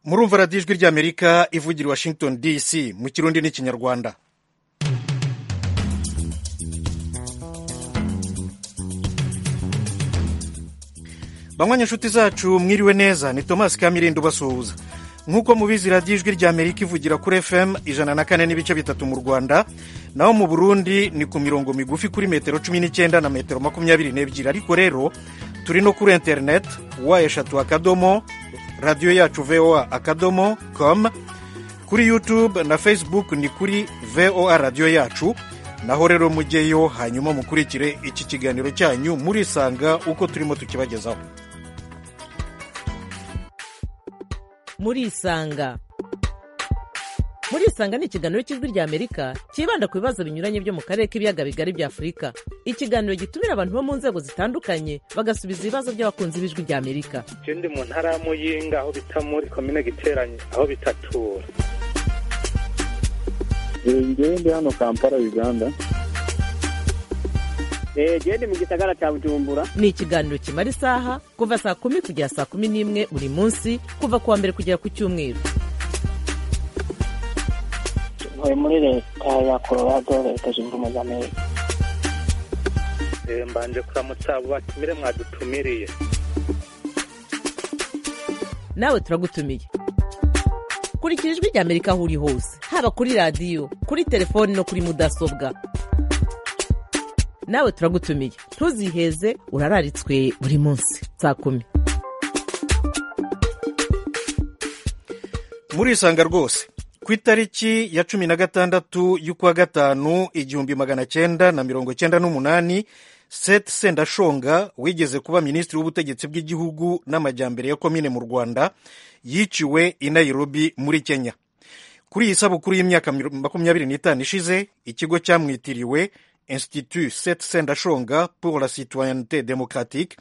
murumva radiyo ijwi ry'amerika ivugira i washington dc mu kirundi n'ikinyarwanda banywa inshuti zacu mwiriwe neza ni tomasi kamirindo ubasuhuza nk'uko mubizi radiyo ijwi ry'amerika ivugira kuri fm ijana na kane n'ibice bitatu mu rwanda naho mu burundi ni ku mirongo migufi kuri metero cumi n'icyenda na metero makumyabiri n'ebyiri ariko rero turi no kuri interineti wa eshatu akadomo radiyo yacu voa akadomo com kuri youtube na facebook ni kuri voa radiyo yacu naho rero mujyeyo hanyuma mukurikire iki kiganiro cyanyu murisanga uko turimo tukibagezaho murisanga murisanga ni ikiganiro cy'ijwi ry'amerika cyibanda ku bibazo binyuranye byo mu karere k'ibiyaga bigari bya afurika ikiganiro gitumira abantu bo mu nzego zitandukanye bagasubiza ibibazo by'abakunzi b'ijwi ry'amerika icyo ndi mu ntara ya muyinga aho bita muri komine giteranye aho bitatura ngewe ndi hano kampala uganda ngewe ndi mu gisagara cya bujumbura ni ikiganiro kimara isaha kuva saa kumi kugera saa kumi n'imwe buri munsi kuva ku wa mbere kugera ku cyumweru ntuye muri leta ya colorado leta zunze ubumwe za amerika mbanje kuramutsa abo batumire mwadutumiriye nawe turagutumiye kurikira ijwi ry'amerika aho uri hose haba kuri radiyo kuri telefoni no kuri mudasobwa nawe turagutumiye ntuziheze urararitswe buri munsi saa kumi murisanga rwose ku itariki ya cumi na gatandatu y'ukwa gatanu igihumbi magana cyenda na mirongo cyenda n'umunani seth sendashonga wigeze kuba minisitiri w'ubutegetsi bw'igihugu n'amajyambere ya komine mu rwanda yiciwe i nairobi muri kenya kuri iyi sabukuru y'imyaka makumyabiri n'itanu ishize ikigo cyamwitiriwe institut seth sendashonga pour la citoyenneté démocratique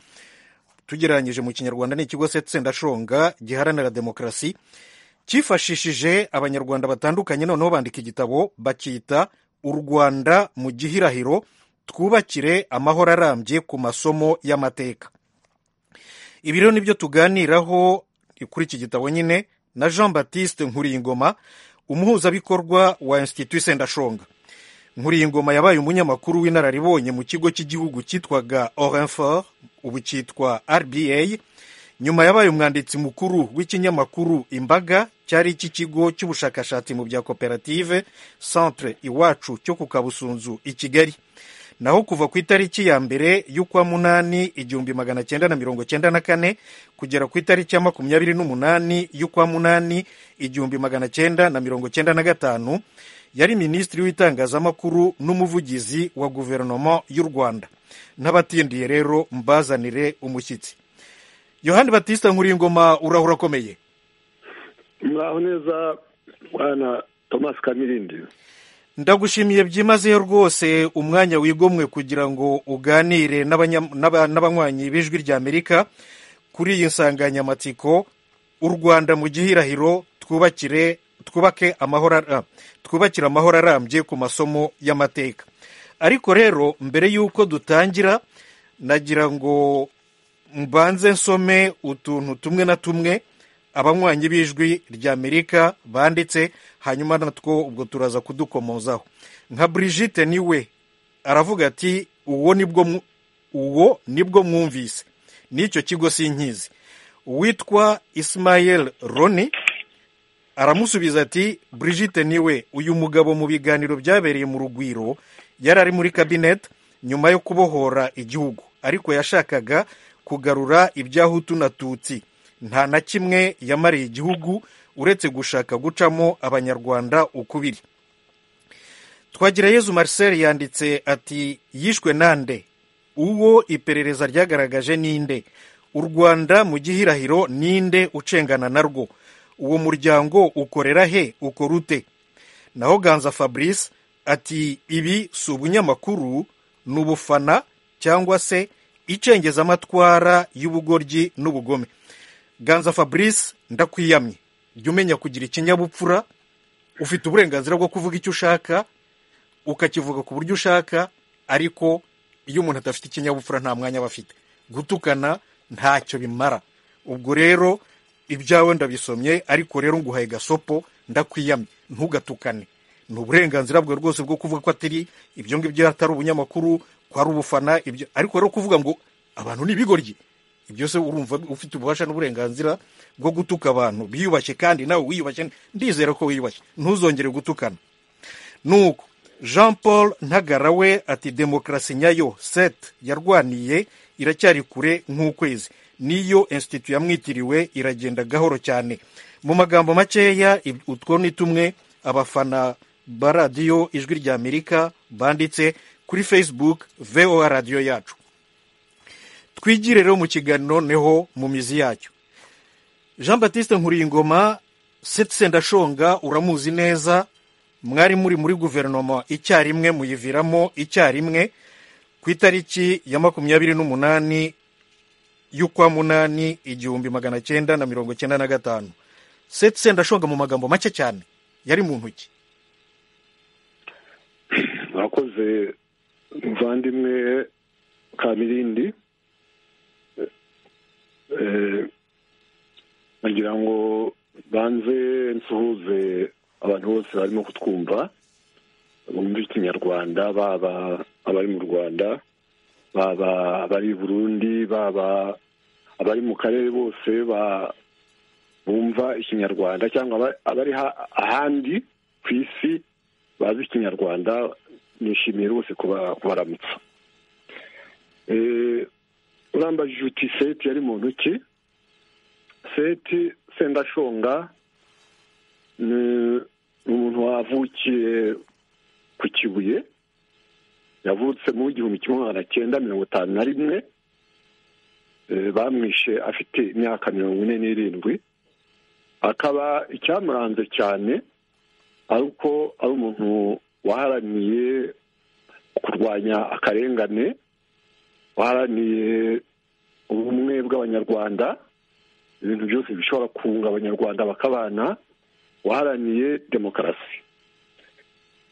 tugereranyije mu kinyarwanda ni ikigo seth sendashonga giharanira demokarasi cyifashishije abanyarwanda batandukanye noneho bandika igitabo bakita u rwanda mu gihirahiro twubakire amahoro arambye ku masomo y'amateka ibi rero nibyo tuganiraho kuri iki gitabo nyine na jean batiste nkuriyingoma umuhuzabikorwa wa institut sendashonga nkuriyingoma yabaye umunyamakuru w'inararibonye mu kigo cy'igihugu cyitwaga orinfor ubu cyitwa rba nyuma yabaye umwanditsi mukuru w'ikinyamakuru imbaga cyari iki kigo cy'ubushakashatsi mu bya koperative centre iwacu cyo ku kabusunzu i kigali naho kuva ku itariki ya mbere y'ukwa munani igihumbi magana cyenda na mirongo cyenda na kane kugera ku itariki ya makumyabiri n'umunani y'ukwa munani igihumbi magana cyenda na mirongo cyenda na gatanu yari minisitiri w'itangazamakuru n'umuvugizi wa guverinoma y'u rwanda n'abatindiye rero mbazanire umushyitsi yohani batista nkuringoma urahura akomeye muraho neza bwana tomasi kamirindi ndagushimiye byimazeyo rwose umwanya wigomwe kugira ngo uganire n'abanywanyi b'ijwi ry'amerika kuri iyi nsanganyamatsiko u rwanda mu gihirahiro twubakire twubake amahoro twubakire amahoro arambye ku masomo y'amateka ariko rero mbere y'uko dutangira nagira ngo mbanze nsome utuntu tumwe na tumwe abanywanyi b'ijwi ry'amerika banditse hanyuma natwo ubwo turaza kudukomozaho nka Brigitte niwe aravuga ati uwo nibwo uwo nibwo mwumvise n'icyo kigo sinkizi witwa Ismael Roni aramusubiza ati Brigitte niwe uyu mugabo mu biganiro byabereye mu rugwiro yari ari muri kabineti nyuma yo kubohora igihugu ariko yashakaga kugarura ibyahutu na tutsi nta na kimwe yamariye igihugu uretse gushaka gucamo abanyarwanda ukubiri twagira yezu marcel yanditse ati yishwe nande uwo iperereza ryagaragaje ninde u rwanda mu gihirahiro ninde ucengana narwo uwo muryango ukorera he ukora ute naho ganza fabrice ati ibi si ubunyamakuru ni ubufana cyangwa se icengezamatwara y'ubugoryi n'ubugome ganza fabrice ndakwiyamye jya umenya kugira ikinyabupfura ufite uburenganzira bwo kuvuga icyo ushaka ukakivuga ku buryo ushaka ariko iyo umuntu adafite ikinyabupfura nta mwanya aba afite gutukana ntacyo bimara ubwo rero ibyawe ndabisomye ariko rero nguhaye gasopo ndakwiyamye ntugatukane ni uburenganzira bwe rwose bwo kuvuga ko atari ibyo ngibyo atari ubunyamakuru ko ari ubufana ibyo ariko rero kuvuga ngo abantu ni ibigoryi ibyo se urumva ufite ububasha n'uburenganzira bwo gutuka abantu biyubashye kandi nawe wiyubashye ndizera ko wiyubashye ntuzongere gutukana nuko jean paul ntagara we ati demokarasi nyayo seti yarwaniye iracyari kure nk'ukwezi niyo institut yamwitiriwe iragenda gahoro cyane mu magambo makeya ib- utwo ni tumwe abafana ba radiyo ijwi ry'amerika banditse kuri facebook voa radiyo yacu twigire rero mu kiganiro neho mu mizi yacyo jean batiste nkuringoma seti sendashonga uramuzi neza mwari muri muri guverinoma icyarimwe muyiviramo icyarimwe ku itariki ya makumyabiri n'umunani y'ukwa munani igihumbi magana cyenda na mirongo cyenda na gatanu seti sendashonga mu magambo make cyane yari mu ntoki mwakoze muvandimwe kamirindi Eh, nagira ngo banze nsuhuze abantu bose barimo kutwumva bumva ikinyarwanda baba abari mu rwanda baba abari i burundi baba abari mu karere bose ba- bumva ikinyarwanda cyangwa aba- abari ha- ahandi ku isi bazi ikinyarwanda nishimiye rwose kuba- kubaramutsa Eh, urambajije uti seti yari muntu ki seti sendashonga ni ni umuntu wavukiye ku kibuye yavutse mu gihumbi kimwe magana cyenda mirongo itanu na rimwe Eh, bamwishe afite imyaka mirongo ine n'irindwi akaba icyamuranze cyane ariko ari umuntu waharaniye kurwanya akarengane waharaniye ubumwe bw'abanyarwanda ibintu byose bishobora kunga abanyarwanda bakabana waharaniye demokarasi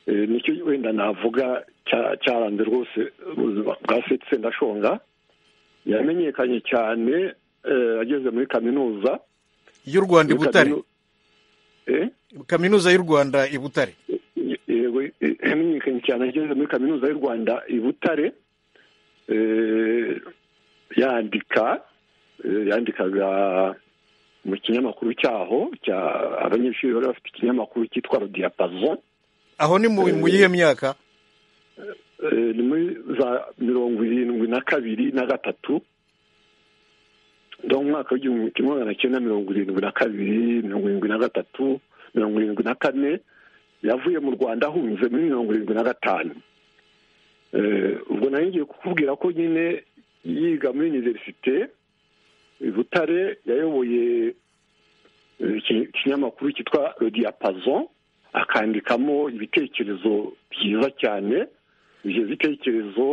Eh, nicyo wenda navuga cya- cyaranze rwose ubuzima bwa seti sendashonga yamenyekanye cyane eh, ageze muri kaminuza y'u rwanda i Muri butare kaminu- Eh? kaminuza y'u rwanda i butare yego eh, yamenyekanye cyane ageze muri kaminuza y'u rwanda i butare eh, yandika eh, yandikaga mu kinyamakuru cyaho cya abanyeshuri bari bafite ikinyamakuru cyitwa rodiyapazo aho ni mu Eh, mu yihe myaka Eh, ni muri za mirongo irindwi na kabiri na gatatu mu mwaka w'igihumbi kimwe magana cyenda mirongo irindwi na kabiri mirongo irindwi na gatatu mirongo irindwi na kane yavuye mu rwanda ahunze muri mirongo irindwi na gatanu Eh, ubwo nari ngiye kukubwira ko nyine yiga muri univerisite i butare yayoboye eh, iki- ikinyamakuru cyitwa rodiyapazo akandikamo ibitekerezo byiza cyane ibyo bitekerezo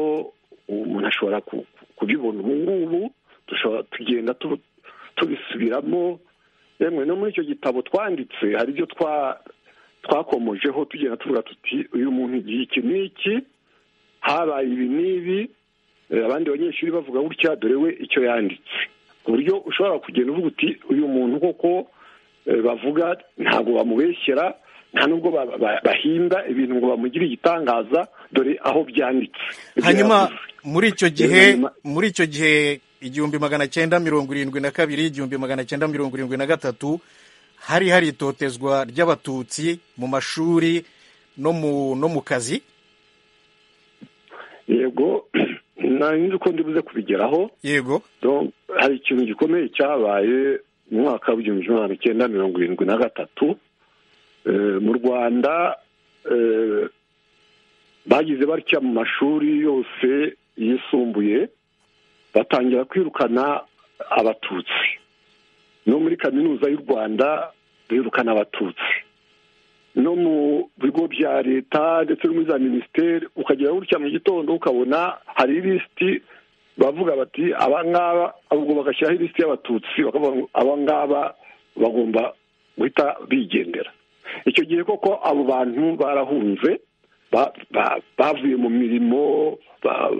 umuntu ashobora ku- ku- kubibona ubu ngubu dushobora tugenda tu- tubisubiramo yemwe no muri icyo gitabo twanditse hari ibyo twa- twakomojeho tugenda tuvuga tuti uyu muntu igihe iki n'iki habaye ibi n'ibi eh, abandi banyeshuri bavuga gutya dore we icyo yanditse ku buryo ushobora kugenda uvuga uti uyu muntu koko eh, bavuga ntabwo bamubeshyera nta nubwo ba- ba- bahinda ibintu ngo bamugire igitangaza dore aho byanditse Ibyo hanyuma yavuze. muri icyo gihe hanyuma- muri icyo gihe igihumbi magana cyenda mirongo irindwi na kabiri igihumbi magana cyenda mirongo irindwi na gatatu hari hari itotezwa ry'abatutsi mu mashuri no mu no mu kazi yego nari nzi ko ndibuze kubigeraho yego Donc, hari ikintu gikomeye cyabaye mu mwaka w'igihumbi kimwe magana cyenda mirongo irindwi na gatatu Eh, mu rwanda eh, bagize batya mu mashuri yose yisumbuye batangira kwirukana abatutsi no muri kaminuza y'u rwanda birukana abatutsi no mu bigo bya leta ndetse no muri za minisiteri ukagera gutya mu gitondo ukabona hari ilisiti bavuga bati abangaba ubwo bagashyiraho ilisiti y'abatutsi bakavuga ngo abangaba bagomba guhita bigendera icyo gihe koko abo bantu barahunze ba- ba- bavuye mu mirimo ba-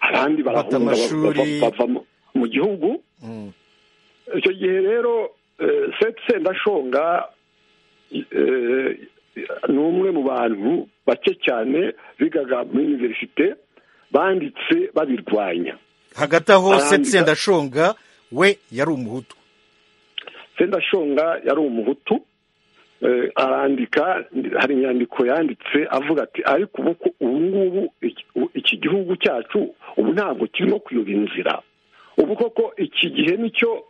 abandi Bata barahunga ba- amashuri. bava- bava mu- mu gihugu Mm. icyo gihe rero eh, Seth sendashonga eh, ni umwe mu bantu bake cyane bigaga muri iniverisite banditse babirwanya hagati aho Arandika. seti sendashonga we yari umuhutu sendashonga yari umuhutu eh, arandika hari inyandiko yanditse avuga ati ariko ubu ko ubu ngubu iki- u- iki gihugu cyacu ubu ntabwo kirimo kuyoba inzira ubu koko iki gihe nicyo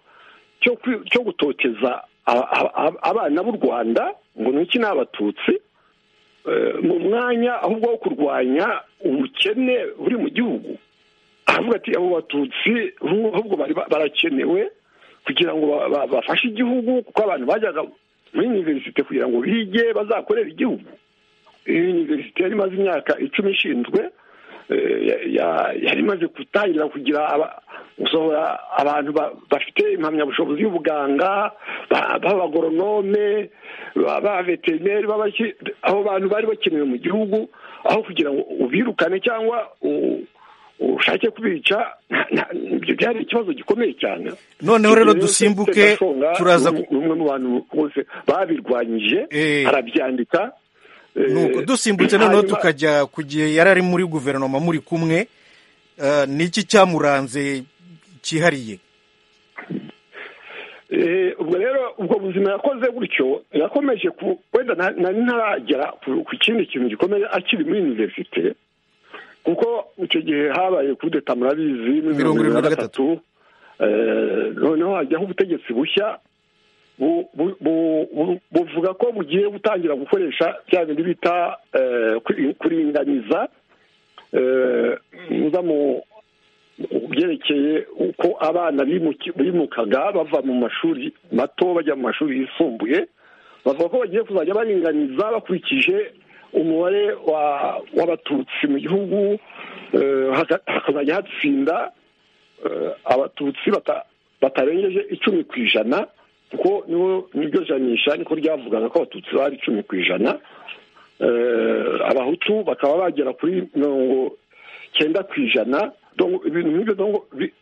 cyo kwi- cyo gutoteza a- a- a- abana b'u rwanda ngo ni iki ni abatutsi Eh, mu mwanya ahubwo wo kurwanya ubukene buri mu gihugu aravuga ati abo batutsi ubu- ahubwo bari ba- barakenewe kugira ngo ba- ba- bafashe igihugu kuko abantu bajyaga muri iniverisite kugira ngo bige bazakorere igihugu iyi iniverisite yari imaze imyaka icumi ishinzwe eh, ya- ya- yari imaze gutangira kugira aba- gusohora abantu ba- bafite impamyabushobozi y'ubuganga ba- b'abagoronome ba- b'abaveterineri b'abaki- abo bantu bari bakenewe mu gihugu aho kugira ngo ubirukane cyangwa u- ushake kubica nta- nta- ibyo byari ikibazo gikomeye cyane noneho rero Ibyo dusimbuke Sendashonga turaza ni ku- umwe mu bantu bose babirwanyije Eh. arabyandika eh, nuko dusimbutse noneho hanyuma- tukajya ku gihe yari ari muri guverinoma muri kumwe eh, niki cyamuranze cyihariye Eh, ubwo rero ubwo buzima yakoze gutyo yakomeje ku wenda na- nari ntaragera ku ku kindi kintu gikomeye akiri muri iniverisite kuko icyo gihe habaye kudeta murabizi Mirongo muri mirongo irindwi irindwi na na gatatu Eh, noneho hajyaho ubutegetsi bushya bu- bu- bu- bu- buvuga ko bugiye gutangira gukoresha bya bindi bita eh, kuri- kuringaniza eh, muza mu mu byerekeye uko abana bimuki- bimukaga bava mu mashuri mato bajya mu mashuri yisumbuye bavuga ko bagiye kuzajya baringaniza bakurikije umubare wa- w'abatutsi mu gihugu eh, haka- hakazajya hatsinda eh, abatutsi bata- batarengeje icumi ku ijana kuko nibo niryo janisha niko ryavugaga ko abatutsi bari icumi ku ijana Eh, abahutu bakaba bagera kuri mirongo cyenda ku ijana Donc, ibintu nk'ibyo donc, bi-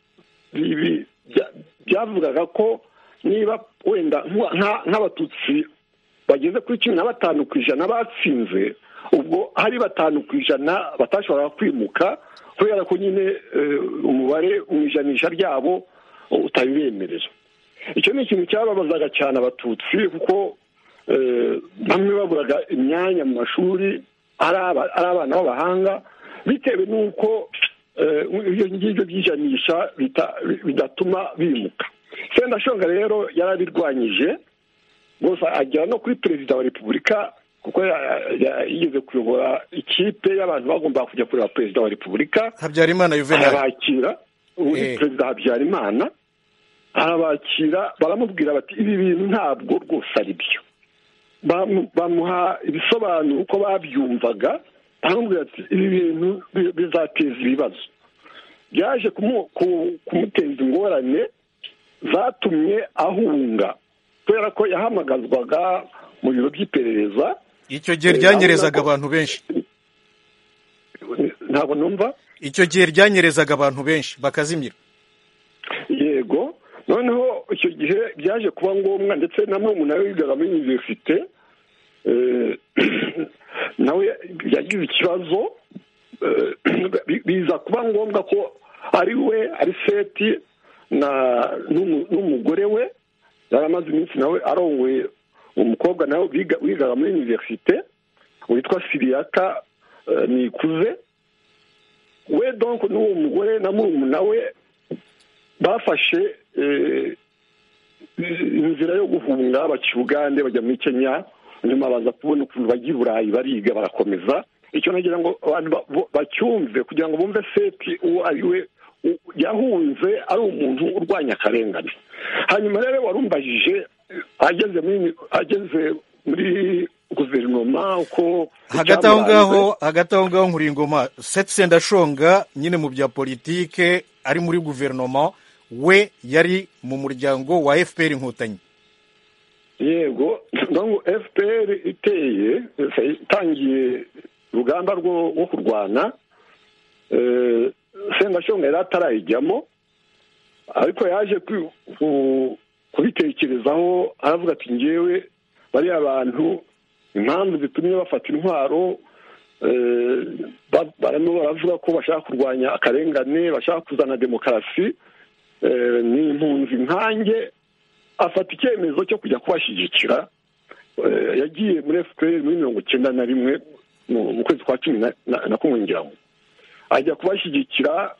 bi- bi- bya- byavugaga ko niba wenda nk- nka- nk'abatutsi bageze kuri cumi na batanu ku ijana batsinze ubwo hari batanu ku ijana batashoboraga kwimuka kubera ko nyine eh, umubare mu ijanisha ryabo utabibemerera icyo ni ikintu cyababazaga cyane abatutsi kuko eh, bamwe baburaga imyanya mu mashuri ari aba- ari abana b'abahanga bitewe n'uko eh, ibyo ngibyo byijanisha bita- bidatuma bimuka sendashonga rero yarabirwanyije gusa agera no kuri perezida wa repubulika kuko ya- ya- ya- yigeze kuyobora ikipe y'abantu bagombaga kujya kureba perezida wa repubulika habyarimana yuvenali arabakira ubu Eh. perezida habyarimana arabakira baramubwira bati ibi bintu ntabwo rwose ari byo Bamu- bamuha ibisobanuro uko babyumvaga baramubwira bati ibi bintu bi- bizateza ibibazo byaje kumu- ku- kumuteza ingorane zatumye ahunga kubera ko yahamagazwaga mu biro by'iperereza icyo gihe Eh, ryanyerezaga ahubwo- abantu benshi ntabwo numva icyo gihe ryanyerezaga abantu benshi bakazimira yego noneho icyo gihe byaje kuba ngombwa ndetse na mwe nawe wigaga muri iniverisite eh, nawe yagize ikibazo eh, bi- biza kuba ngombwa ko ari we ari seti na n'umu- n'umugore we yari amaze iminsi nawe arongoye umukobwa nawe biga- wigaga muri iniverisite witwa siriyaka eh, nikuze we donc n'uwo mugore na murumuna we bafashe eh, inzira yo guhunga baca ubugande bajya muri kenya nyuma baza kubona ukuntu bajya i burayi bariga barakomeza icyo nagira ngo abantu ba- bo- bacyumve kugira ngo bumve seti uwo ari we u- yahunze ari umuntu urwanya akarengane hanyuma rero warumbajije eh, ageze muri ageze muri guverinoma uko hagati aho ngaho icyamuranze. hagati aho ngaho nkuri ingoma seti sendashonga nyine mu bya politike ari muri guverinoma we yari mu muryango wa fpr inkotanyi yego donc fpr iteye itangiye urugamba rwo kurwana sengashonga yari atarayijyamo ariko yaje kubitekerezaho aravuga ati ngewe bariya bantu impamvu zitumye bafata intwaro barimo baravuga ko bashaka kurwanya akarengane bashaka kuzana demokarasi ni impunzi nkanjye afata icyemezo cyo kujya kubashyigikira yagiye muri efuperi muri mirongo icyenda na rimwe mu kwezi kwa cumi na kumwe ngira ngo ajya kubashyigikira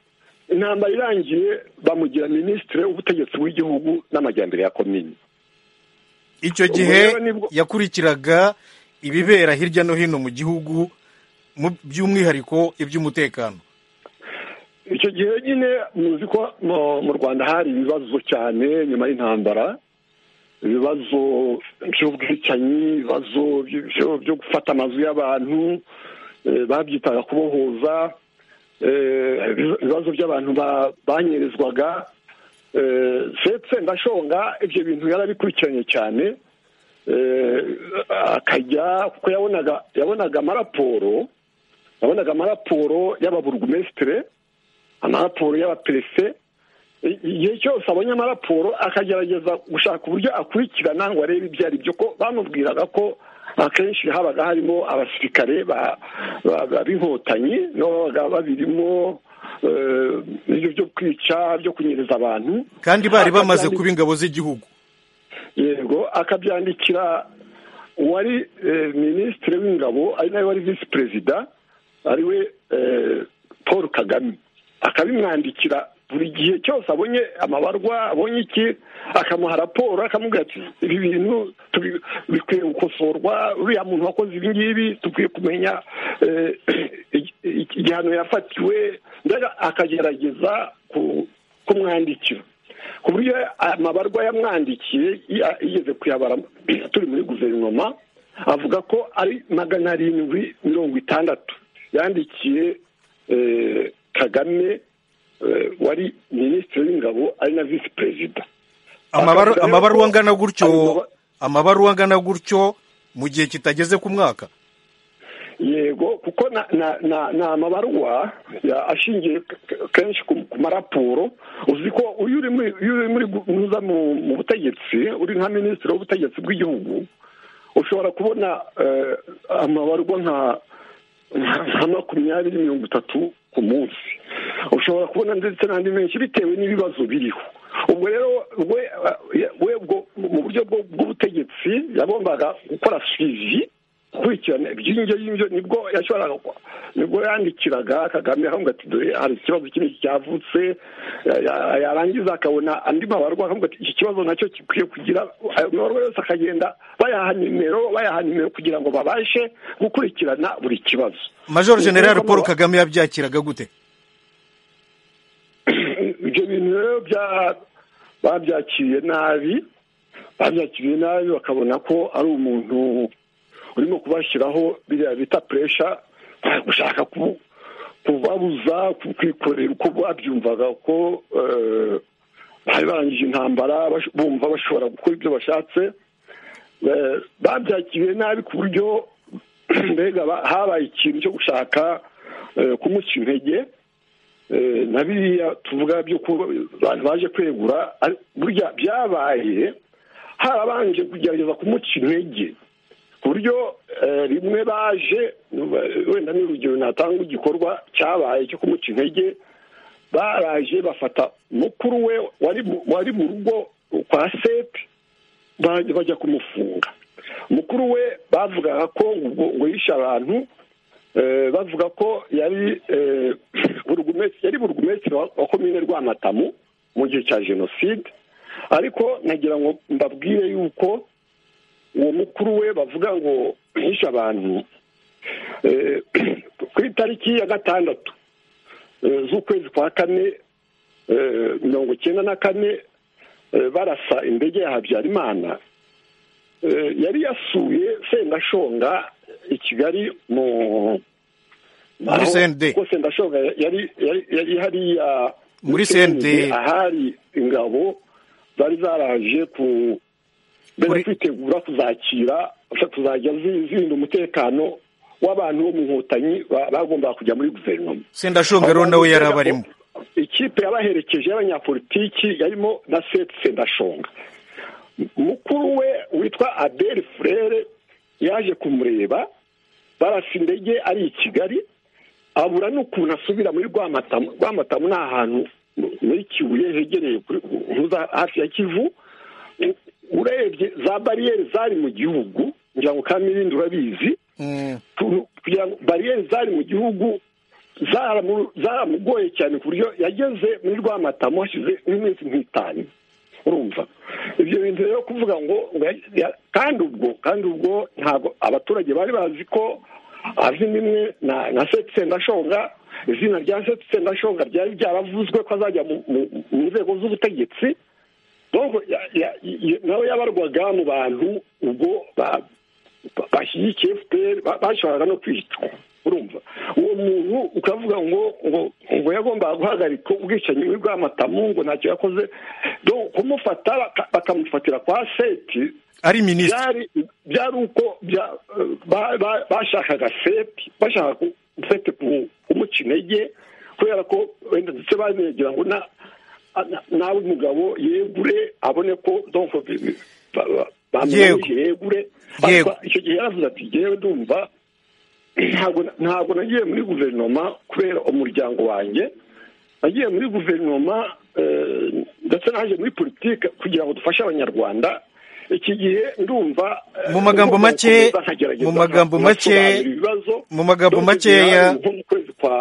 intambara irangiye bamugira minisitiri w'ubutegetsi bw'igihugu n'amajyambere ya komini icyo gihe yakurikiraga ibibera hirya no hino mu gihugu by'umwihariko iby'umutekano icyo gihe nyine muzi ko mu rwanda hari ibibazo cyane nyuma y'intambara ibibazo by'ubwicanyi ibibazo byo gufata amazu y'abantu babyitaga kubohoza ibibazo by'abantu banyerezwaga ndetse ndashonga ibyo bintu yarabikurikiranye cyane akajya kuko yabonaga yabonaga amaraporo yabonaga amaraporo y'ababurugumesitire amaraporo y'abaperefe igihe cyose abonye amaraporo akagerageza gushaka uburyo akurikirana ngo arebe ibyo ari byo ko bamubwiraga ko akenshi habaga harimo abasirikare b'inkotanyi babaga babirimo ibyo byo kwica byo kunyereza abantu kandi bari bamaze kuba ingabo z'igihugu yego akabyandikira uwari minisitiri w'ingabo ari nawe wari visi perezida ariwe paul kagame akabimwandikira buri gihe cyose abonye amabarwa abonye iki akamuha raporo akamubwira ati ibi bintu bikwiye gukosorwa uriya muntu wakoze ibi ngibi dukwiye kumenya igihano yafatiwe akagerageza kumwandikira ku buryo amabarwa yamwandikiye yigeze kuyabara turi muri guverinoma avuga ko ari magana arindwi mirongo itandatu yandikiye kagame wari minisitiri w'ingabo ari na visi perezida amabaruwa angana gutyo amabaruwa angana gutyo mu gihe kitageze ku mwaka yego kuko ni amabaruwa ashingiye kenshi ku maraporo uzi ko uyu uri muri guza mu butegetsi uri nka minisitiri w'ubutegetsi bw'igihugu ushobora kubona amabaruwa nka makumyabiri mirongo itatu ku munsi ushobora kubona ndetse n'andi menshi bitewe n'ibibazo biriho ubwo rero we mu buryo bw'ubutegetsi yagombaga gukora suivi gukurikirana iby'ingyo y'ingyo nibwo yashoboraga nibwo yandikiraga kagame aho ati dore hari ikibazo kinini cyavutse yarangiza akabona andi mabarwa akavuga ati iki kibazo nacyo gikwiye kugira ayo mabarwa yose akagenda bayaha nimero bayaha nimero kugira ngo babashe gukurikirana buri kibazo major general paul kagame yabyakiraga gute ibyo bintu rero babyakiriye nabi babyakiriye nabi bakabona ko ari umuntu urimo kubashyiraho biriya bita puresha gushaka kubabuza kwikorera uko babyumvaga ko bari barangije intambara bumva bashobora gukora ibyo bashatse babyakiriye nabi ku buryo mbega habaye ikintu cyo gushaka kumuca intege na biriya tuvuga by'uko abantu baje kwegura burya byabaye harabanje kugerageza kumuca intege buryo rimwe baje wenda ni urugero natanga igikorwa cyabaye cyo kumuca intege baraje bafata mukuru we wari mu rugo kwa sepe bajya kumufunga mukuru we bavugaga ko ngo yishe abantu bavuga ko yari burugumesitiri wa komine rwamatamu mu gihe cya jenoside ariko nagira ngo mbabwire yuko uwo mukuru we bavuga ngo mwishe abantu ku itariki ya gatandatu z'ukwezi kwa kane mirongo icyenda na kane barasa indege ya habyarimana yari yasuye sendashonga i kigali mu muri sende kuko sendashonga yari hariya muri sende ahari ingabo zari zaraje ku mbere kwitegura kuzakira tuzajya zirinda umutekano w'abantu bo mu nkotanyi ba- bagombaga kujya muri guverinoma sendashonga rero nawe yari abarimo ikipe yabaherekeje y'abanyapolitiki yarimo na seti sendashonga mukuru we witwa adeli furere yaje kumureba barasa indege ari i kigali abura n'ukuntu asubira muri rwamatamu rwamatamu ni ahantu mu- muri kibuye hegereye kuri huza- hafi ya kivu U- urebye za bariyeri zari mu gihugu ngira ngo kandi n'ibindi urabizi Mm. tu- kugira ngo bariyeri zari mu gihugu zaramu- zaramugoye cyane ku buryo yageze muri rwamatamu hashize nk'iminsi nk'itanu urumva ibyo bintu rero kuvuga ngo ngo ya- ya- kandi ubwo kandi ubwo ntabwo abaturage bari bazi ko azina imwe na na seti sendashonga izina rya seti sendashonga ryari ryaravuzwe ko azajya mu- mu mu nzego z'ubutegetsi Donko ya- ya- ya- nawe yabarwaga mu bantu ubwo ba- ba- bashyigikiye fpr ba- bashobora no kwicwa urumva uwo muntu ukavuga ngo ngo ngo yagombaga guhagarika ubwicanyi buri bw'amatamu ngo ntacyo yakoze do kumufata baka- bakamufatira kwa seti ari minisitiri byari byari uko bya- ba- ba- bashakaga seti bashaka ku- seti ku- kumuca intege kubera ko wenda ndetse banegera ngo na- na- nawe umugabo yegure abone ko donc bi- ba- ba- bamubujije yegure Yego. Ariko icyo gihe yaravuze ati ngewe ndumva ntabwo ntabwo nagiye muri guverinoma kubera umuryango wanjye nagiye muri guverinoma eh, ndetse naje muri politiki kugira ngo dufashe abanyarwanda iki gihe ndumva eh, Mu magambo ndumva make- nkomeza nkagerageza mu magambo make- nkasobanura ibibazo mu magambo Ndumva igihe makeya- hari nko mu kwezi kwa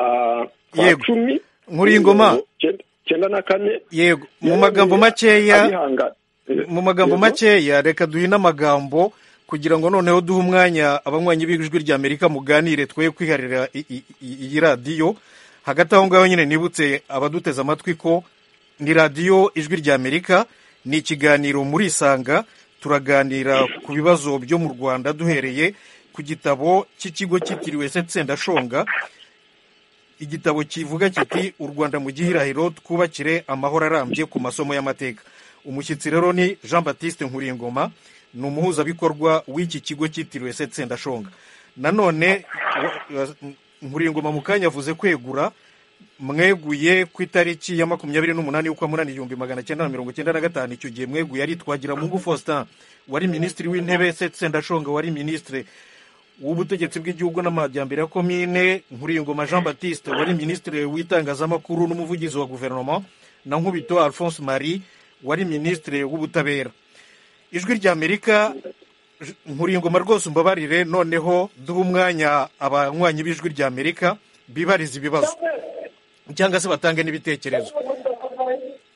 kwa Yego. cumi Nkuriyingoma. icyenda- icyenda na kane yego mu magambo makeya abihanga- eh, mu magambo yego. makeya reka duhine amagambo kugira ngo noneho duhe umwanya abanywanyi b'ijwi ry'amerika muganire twe kwiharira i- i- i- iyi radiyo hagati aho ngaho nyine nibutse abaduteze amatwi ko ni radiyo ijwi ry'amerika ni ikiganiro muri isanga turaganira ku bibazo byo mu rwanda duhereye ku gitabo cy'ikigo cyitiriwe setsendashonga igitabo kivuga kiti u rwanda mu gihirahiro twubakire amahoro arambye ku masomo y'amateka umushyitsi rero ni jean batiste nkuringoma ni umuhuzabikorwa w'iki kigo cyitiriwe setsendashonga nanone wa- wa- nkuringoma mu kanya avuze kwegura mweguye ku itariki ya makumyabiri n'umunani y'ukwa munani igihumbi magana cyenda na mirongo cyenda na gatanu icyo gihe mweguye ari twagiramungu faustin wari minisitiri w'intebe setsendashonga wari minisitiri w'ubutegetsi bw'igihugu n'amajyambere ya komine nkuringoma jean baptiste wari minisitiri w'itangazamakuru n'umuvugizi wa guverinoma na nkubito alphonse marie wari minisitiri w'ubutabera ijwi ry'amerika J- nkuringoma rwose umbabarire noneho duhe umwanya abanywanyi b'ijwi ry'amerika bibariza ibibazo cyangwa se batange n'ibitekerezo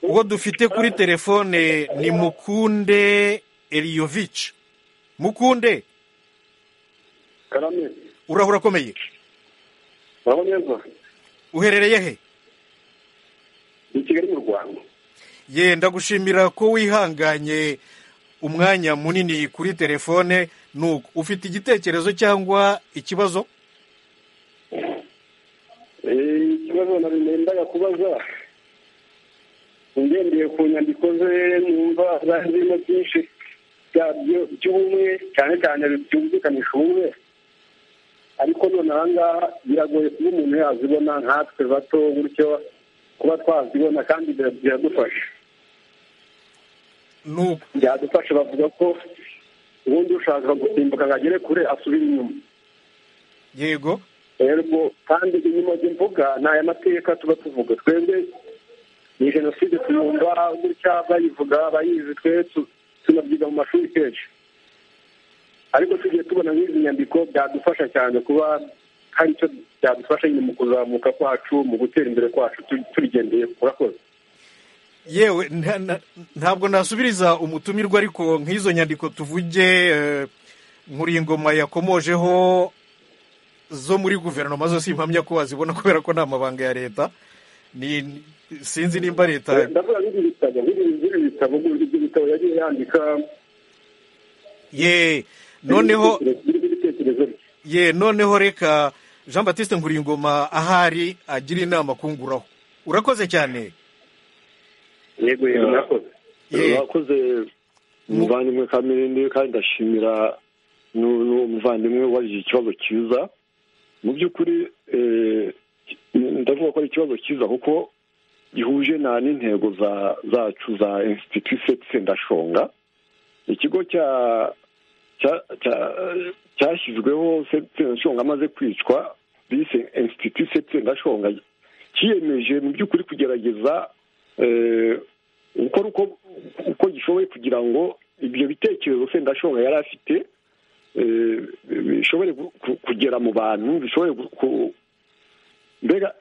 uwo dufite kuri telefone ni mukunde eliyovici mukunde karame urahura akomeye uraho neza uherereye he ni kigali mu rwanda ye ndagushimira ko wihanganye umwanya munini kuri telefone nuko ufite igitekerezo cyangwa ikibazo Eh, ikibazo nari nendaga kubaza ngendeye ku nyandiko ze numva zari zirimo byinshi byabyo by'ubumwe cyane cyane byumvikanisha ubumwe ariko none aha ngaha biragoye kuba umuntu yazibona nkatwe bato gutyo kuba twazibona kandi bira- biradufasha nuko byadufasha bavuga ko ubundi ushaka gusimbuka ngo agere kure asubira inyuma yego rero kandi inyuma izo mvuga ni aya mateka tuba tuvuga twebwe ni jenoside tuyumva gutya bayivuga bayizi twe tu- tunabyiga mu mashuri kenshi ariko tugiye tubona nk'izi nyandiko byadufasha cyane kuba hari icyo byadufasha nyine mu kuzamuka kwacu mu gutera imbere kwacu tu- turigendeye murakoze yewe nta- nta- ntabwo nasubiriza umutumirwa ariko nk'izo nyandiko tuvuge eh, nkuringoma yakomojeho zo muri guverinoma zose impamya ko wazibona kubera ko nta mabanga ya leta ni sinzi nimba leta ndavuga nk'ibi bitabo nk'ibi nk'ibi bitabo ibyo bitabo yagiye yandika ye noneho birimo ibitekerezo bye ye noneho reka jean batiste nkuringoma ahari agira inama kunguraho urakoze cyane yego yego murakoze ye bakoze umuvandimwe kamirindi kandi ndashimira n'uwo muvandimwe waje ikibazo cyiza mu by'ukuri ndavuga ko ari ikibazo cyiza kuko gihuje n'intego zacu za institut sendashonga ikigo cya cyashyizweho sendashonga amaze kwicwa bise institut sendashonga cyiyemeje mu by'ukuri kugerageza gukora uko gishoboye kugira ngo ibyo bitekerezo sendashonga yari afite bishobore kugera mu bantu bishobore mbega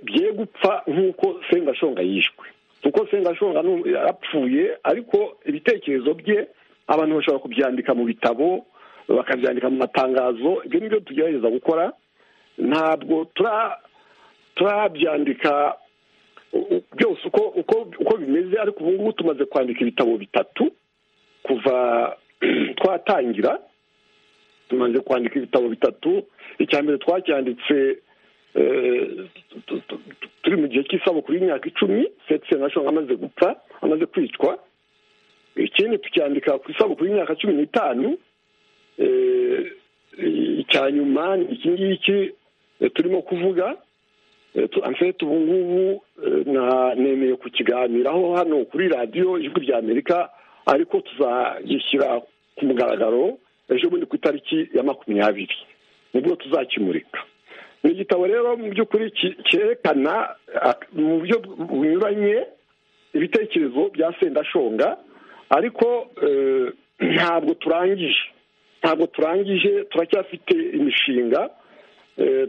bye gupfa nk'uko sendashonga yishwe kuko sendashonga yapfuye ariko ibitekerezo bye abantu bashobora kubyandika mu bitabo bakabyandika mu matangazo ibyo ni byo tugerageza gukora ntabwo turabyandika byose uko bimeze ariko ubu ngubu tumaze kwandika ibitabo bitatu kuva twatangira tumaze kwandika ibitabo bitatu icya mbere twacyanditse turi mu gihe cy'isabukuru y'imyaka icumi seti senashoni amaze gupfa amaze kwicwa ikindi tucyandika ku isabukuru y'imyaka cumi n'itanu icya nyuma ni iki ngiki turimo kuvuga amfete ubu ngubu nemeye kukiganiraho hano kuri radiyo ijwi rya amerika ariko tuzagishyira ku mugaragaro ejo bundi ku itariki ya makumyabiri nibwo tuzakimurika ni igitabo rero mu by'ukuri cyerekana mu buryo bunyuranye ibitekerezo bya sendashonga ariko ntabwo turangije ntabwo turangije turacyafite imishinga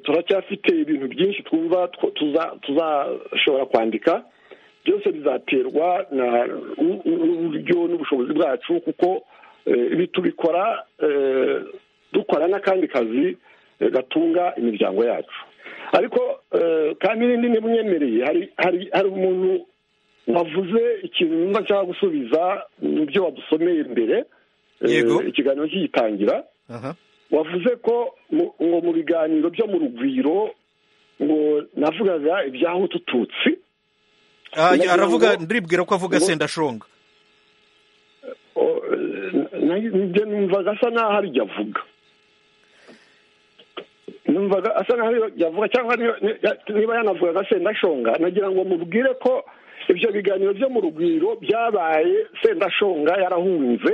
turacyafite ibintu byinshi twumva tuzashobora kwandika byose bizaterwa n'uburyo n'ubushobozi bwacu kuko ibi tubikora dukora n'akandi kazi gatunga imiryango yacu ariko kandi n'indi n'imwemereye hari umuntu wavuze ikintu numva nshaka gusubiza mu byo wadusomeye imbere ikiganiro kigitangira wavuze ko ngo mu biganiro byo mu rugwiro ngo navugaga ibyahutu tutsi aravuga ndiribwira ko avuga sendashonga njye numva gasa naho arijya avuga numvaga asa naho yavuga cyangwa niba yanavuga aga sendashonga nagira ngo mubwire ko ibyo biganiro byo mu rugwiro byabaye sendashonga yarahunze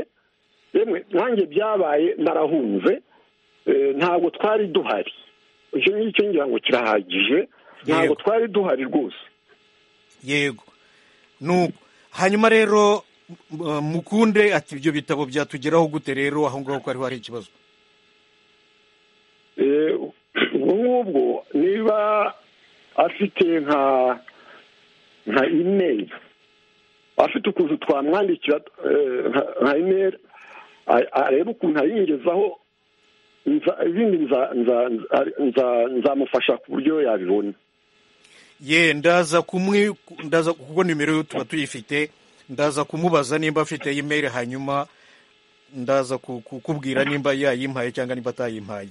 yemwe nanjye byabaye narahunze ntabwo twari duhari icyo ngicyo ngira ngo kirahagije ntabwo twari duhari rwose yego hanyuma rero mukunde ati ibyo bitabo byatugeraho gute rero aho ngaho ko hariho hari ikibazo ubwo ngubwo niba afite nka nka imeri afite ukuntu twamwandikira nka imeri areba ukuntu ayingezaho ibindi nzamufasha ku buryo yabibona ye ndaza ndaza kuko nimero tuba tuyifite ndaza kumubaza nimba afite imeri hanyuma ndaza kukubwira nimba yayimpaye cyangwa nimba atayimpaye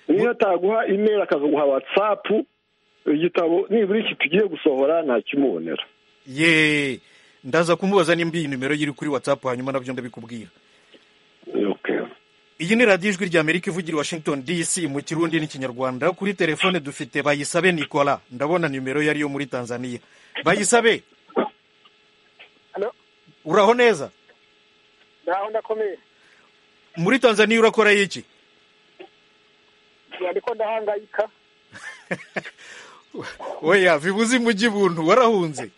niba ataguha imeri akazaguha watsapu igitabo nibura iki tugiye gusohora ntakimubonera ye ndaza kumubaza nimba iyi nimero iri kuri watsapu hanyuma nabyo ndabikubwira iyi ni radiyo ijwi rya amerika ivugira washington dc mu kirundi n'ikinyarwanda kuri telefone dufite bayisabe nikora ndabona nimero yari yo muri tanzania bayisabe uraho neza ntaho ndakomeye muri tanzania urakora iki ariko ndahangayika oya bibuze imujyi buntu warahunze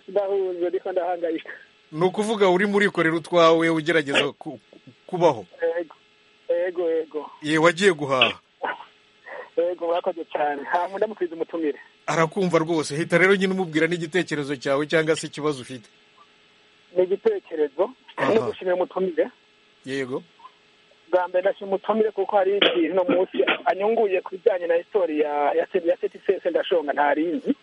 ndahunze ariko ndahangayika ni ukuvuga uri murikorera utwawe ugerageza kubaho yego yego ye wagiye guhaha yego murakoze cyane ntabwo ndamukwiza umutumire arakumva rwose hita rero nyine umubwira n'igitekerezo cyawe cyangwa se ikibazo ufite ni igitekerezo no gushimira umutumire yego bwa mbere ndashima umutumire kuko hari ikintu uno munsi anyunguye ku bijyanye na isitori ya setisese ndashonga ntarinzi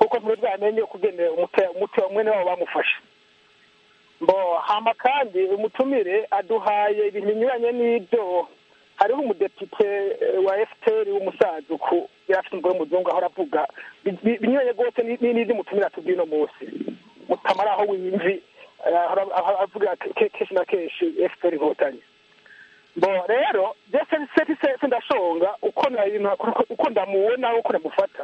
kuko muri rwa menyo kugenera umutima mwene wabo bamufashe mbo hama kandi umutumire aduhaye ibintu binyuranye n'ibyo hariho umudepite wa efuperi w'umusaduku yari afite umugore w'umuzungu ahora avuga binyuranye rwose n'ibyo umutumire atubwiye uno munsi mutama ari aho wimvi avuga kenshi na kenshi efuperi inkotanyi bo rero ndetse seti ndashonga uko na- uko ndamubona uko namufata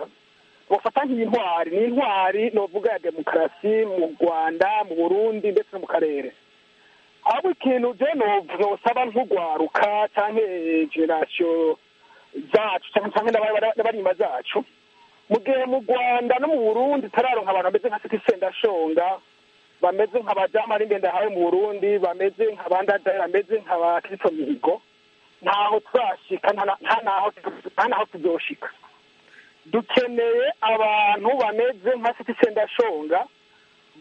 bafata nk'intwari ni intwari novuga ya demokarasi mu rwanda mu burundi ndetse no mu karere ahubwo ikintu je nosaba nk'ugwaruka canke generasiyo zacu canke canke n'aba- n'abari inyuma zacu mu gihe mu rwanda no mu burundi turaronka abantu bameze nka seti sendashonga bameze nk'abadamu ari ndende hawe mu burundi bameze nk'abandadayi bameze nk'abakristo mihigo ntaho turashika nta na- nta naho nta naho tuzoshika dukeneye abantu bameze nka siti sendashonga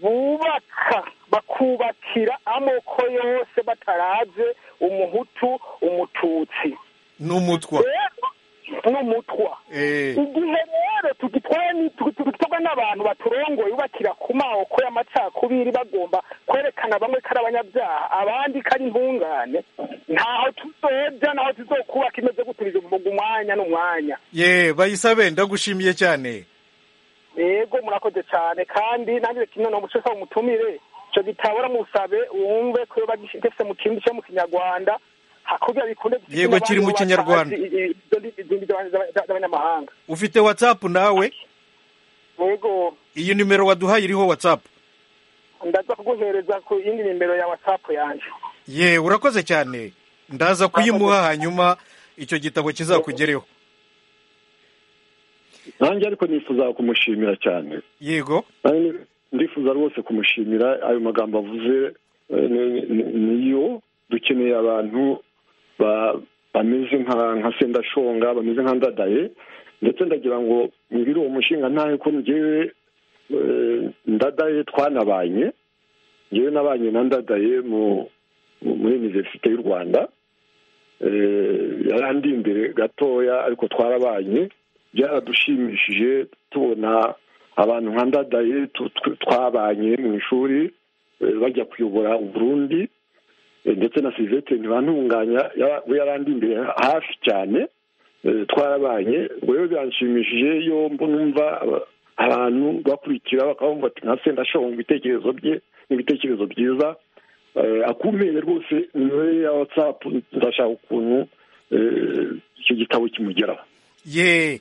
bubaka bakubakira amoko yose bataraze umuhutu umututsi n'umutwa rero n'umutwa Eh, igihe rero tugitwaye ni- tugi- tugitwarwa n'abantu baturongoye ubakira ku moko y'amacakubiri bagomba kwerekana bamwe ko ari abanyabyaha abandi ko ari intungane ntaho tuzoja naho tuzokubaka imeze gutubije mu mwanya n'umwanya ye bayisabe ndagushimiye cyane yego murakoze cyane kandi nanjye kimwe no muco mutumire icyo gitabo musabe wumve ko iyo bagifite mu kindi cyo mu kinyarwanda hakurya bikunde gifite Yego, kiri mu n'abandi Kinyarwanda. batazi i- i- izo ndimi- izindi z'aba- z'aba- z'abanyamahanga ufite watsapu nawe yego iyi nimero waduhaye iriho watsapu ndaza kuguhereza ku yindi nimero ya watsapu yanjye ye urakoze cyane ndaza kuyimuha hanyuma icyo gitabo kizakugereho nanjye ariko nifuza kumushimira cyane yego Nanjye ndifuza rwose kumushimira ayo magambo avuze eh, ni- ni- niyo dukeneye abantu ba- bameze nka nka sendashonga bameze nka ndadaye ndetse ndagira ngo nibiri uwo mushinga ntahe ko ngewe eh, ndadaye twanabanye ngewe nabanye na ndadaye mu mu- muri iniverisite y'u rwanda Eh, yarandi imbere gatoya ariko twarabanye byaradushimishije tubona abantu nka ndadaye tu- tu- twabanye mu ishuri eh, bajya kuyobora uburundi Eh, ndetse na sivete ntibantunganya ya- we yarandi imbere hafi cyane Eh, twarabanye rero biranshimishije iyo mbu- numva aba- abantu bakurikira bakabumva ati nka sendashonga ibitekerezo bye ni ibitekerezo byiza Eh, akumeye rwose nimero ye ya watsapu ndashaka ukuntu eh, icyo gitabo kimugeraho ye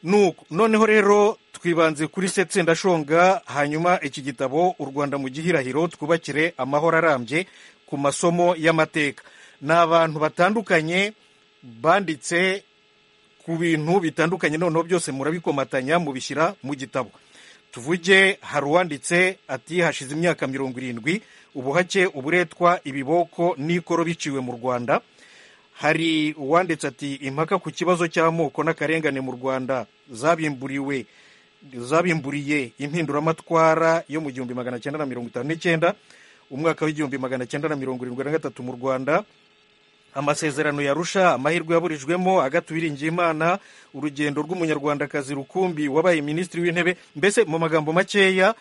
nuko noneho rero twibanze kuri setse ndashonga hanyuma iki gitabo u rwanda mu gihirahiro twubakire amahoro arambye ku masomo y'amateka ni abantu batandukanye banditse ku bintu bitandukanye noneho byose murabikomatanya mubishyira mu gitabo tuvuge hari uwanditse ati hashize imyaka mirongo irindwi ubuhake uburetwa ibiboko n'ikoro biciwe mu rwanda hari uwanditse ati impaka ku kibazo cy'amoko n'akarengane mu rwanda zabimburiwe zabimburiye impinduramatwara yo mu gihumbi magana cyenda na mirongo itanu n'icyenda umwaka w'igihumbi magana cyenda na mirongo irindwi na gatatu mu rwanda amasezerano yarusha amahirwe yaburijwemo agata uwiringiyimana urugendo rw'umunyarwandakazi rukumbi wabaye minisitiri w'intebe mbese mu magambo makeya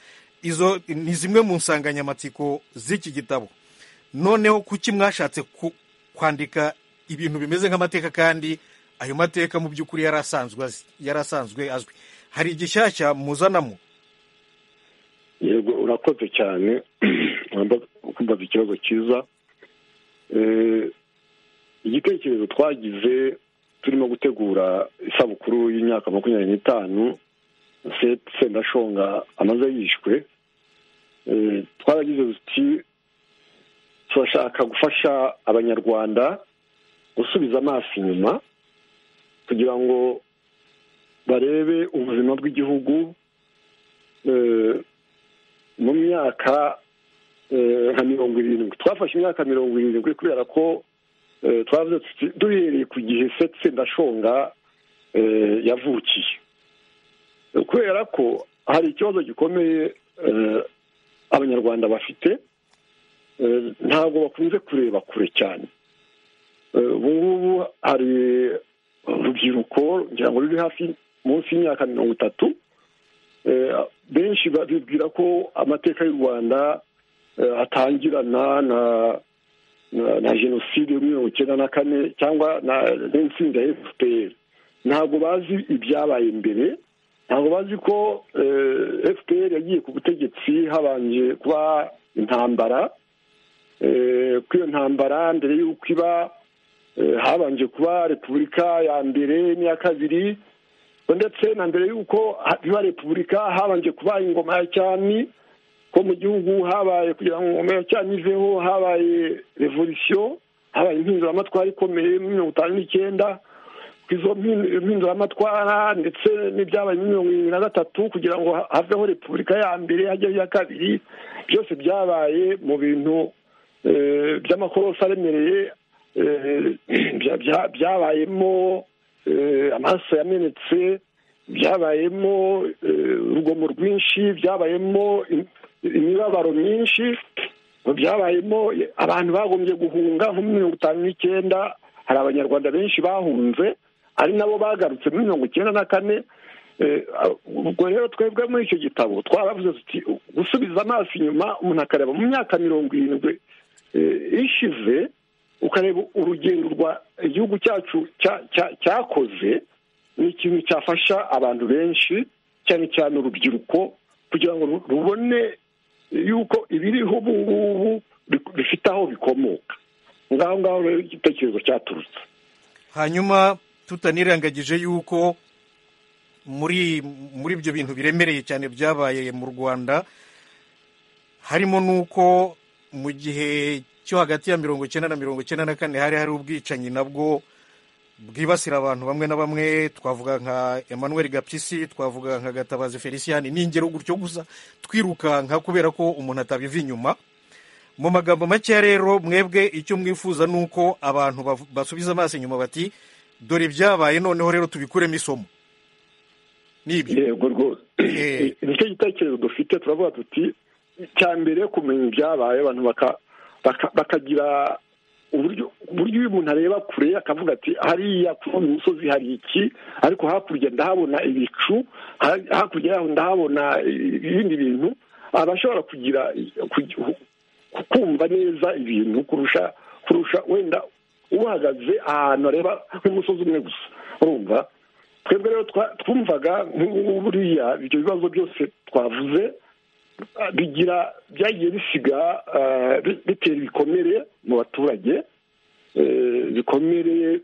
izo ni zimwe mu nsanganyamatsiko z'iki gitabo noneho kuki mwashatse ku- kwandika ibintu bimeze nk'amateka kandi ayo mateka mu by'ukuri yari asanzwe azi- yari asanzwe azwi hari igishyashya muzanamo yego urakoze cyane kumbaza ikibazo cyiza Eh, igitekerezo twagize turimo gutegura isabukuru y'imyaka makumyabiri n'itanu Se- sendashonga amaze yishwe Eh, twaragize tuti turashaka gufasha abanyarwanda gusubiza amaso inyuma kugira ngo barebe ubuzima bw'igihugu eh, mu myaka eh, nka mirongo irindwi twafashe imyaka mirongo irindwi kubera ko eh, twavuze tuti duhereye ku gihe setse ndashonga eh, yavukiye kubera ko hari ikibazo gikomeye eh, abanyarwanda bafite eh, ntabwo bakunze kureba kure cyane Eh, ubu ngubu hari urubyiruko ngira ngo ruri hafi munsi y'imyaka mirongo itatu Eh, benshi ba- bibwira ko amateka y'u rwanda eh, atangirana na na- na jenoside yo muri mirongo icyenda na kane cyangwa na- n'intsinzi ya fpr ntabwo bazi ibyabaye mbere ntabwo bazi ko eh, fpr yagiye ku butegetsi habanje kuba intambara Eh, kuri iyo ntambara mbere y'uko iba habanje kuba repubulika ya mbere n'iya kabiri ndetse na mbere y'uko biba repubulika habanje kuba ingoma ya cyami ko mu gihugu habaye kugira ngo ingoma ya cyami iveho habaye revolisiyo habaye impinduramatwara ikomeye muri mirongo itanu n'icyenda ku izo mpinduramatwara ndetse n'ibyabaye muri mirongo irindwi na gatatu kugira ngo haveho repubulika ya mbere hajyaho iya kabiri byose byabaye mu bintu by'amakorosi aremereye byabayemo amaraso yamenetse byabayemo urugomo rwinshi byabayemo imibabaro myinshi byabayemo abantu bagombye guhunga nko muri mirongo itanu n'icyenda hari abanyarwanda benshi bahunze ari nabo bagarutse muri mirongo icyenda na kane ubwo rero twebwe muri icyo gitabo twaravuze tuti gusubiza amaso inyuma umuntu akareba mu myaka mirongo irindwi ishize ukareba urugendo rwa igihugu cyacu cyakoze ni ikintu cyafasha abantu benshi cyane cyane urubyiruko kugira ngo rubone yuko ibiriho ubu ngubu bifite aho bikomoka ngaho ngaho rero igitekerezo cyaturutse hanyuma tutanirengagije yuko muri muri ibyo bintu biremereye cyane byabaye mu rwanda harimo n'uko mu gihe cyo hagati ya mirongo icyenda na mirongo icyenda na kane hari hari ubwicanyi nabwo bwibasira abantu bamwe na bamwe twavuga nka emmanuel gapyisi twavuga nka gatabazi feliciyani ni ingero gutyo gusa twirukanka kubera ko umuntu atabiva inyuma mu magambo makeya rero mwebwe icyo mwifuza ni uko abantu basubiza amaso inyuma bati dore ibyabaye noneho rero tubikuremo isomo nibyo yego rwose nicyo gitekerezo dufite turavuga tuti icya mbere kumenya ibyabaye abantu bakagira uburyo uyu muntu areba kure akavuga ati hariya kuno mu musozi hari iki ariko hakurya ndahabona ibicu hakurya yaho ndahabona ibindi bintu abashobora kugira kumva neza ibintu kurusha kurusha wenda uhagaze ahantu areba nk'umusozi umwe gusa urumva twebwe rero twumvaga buriya ibyo bibazo byose twavuze bigira byagiye bisiga bitera ibikomere mu baturage ibikomere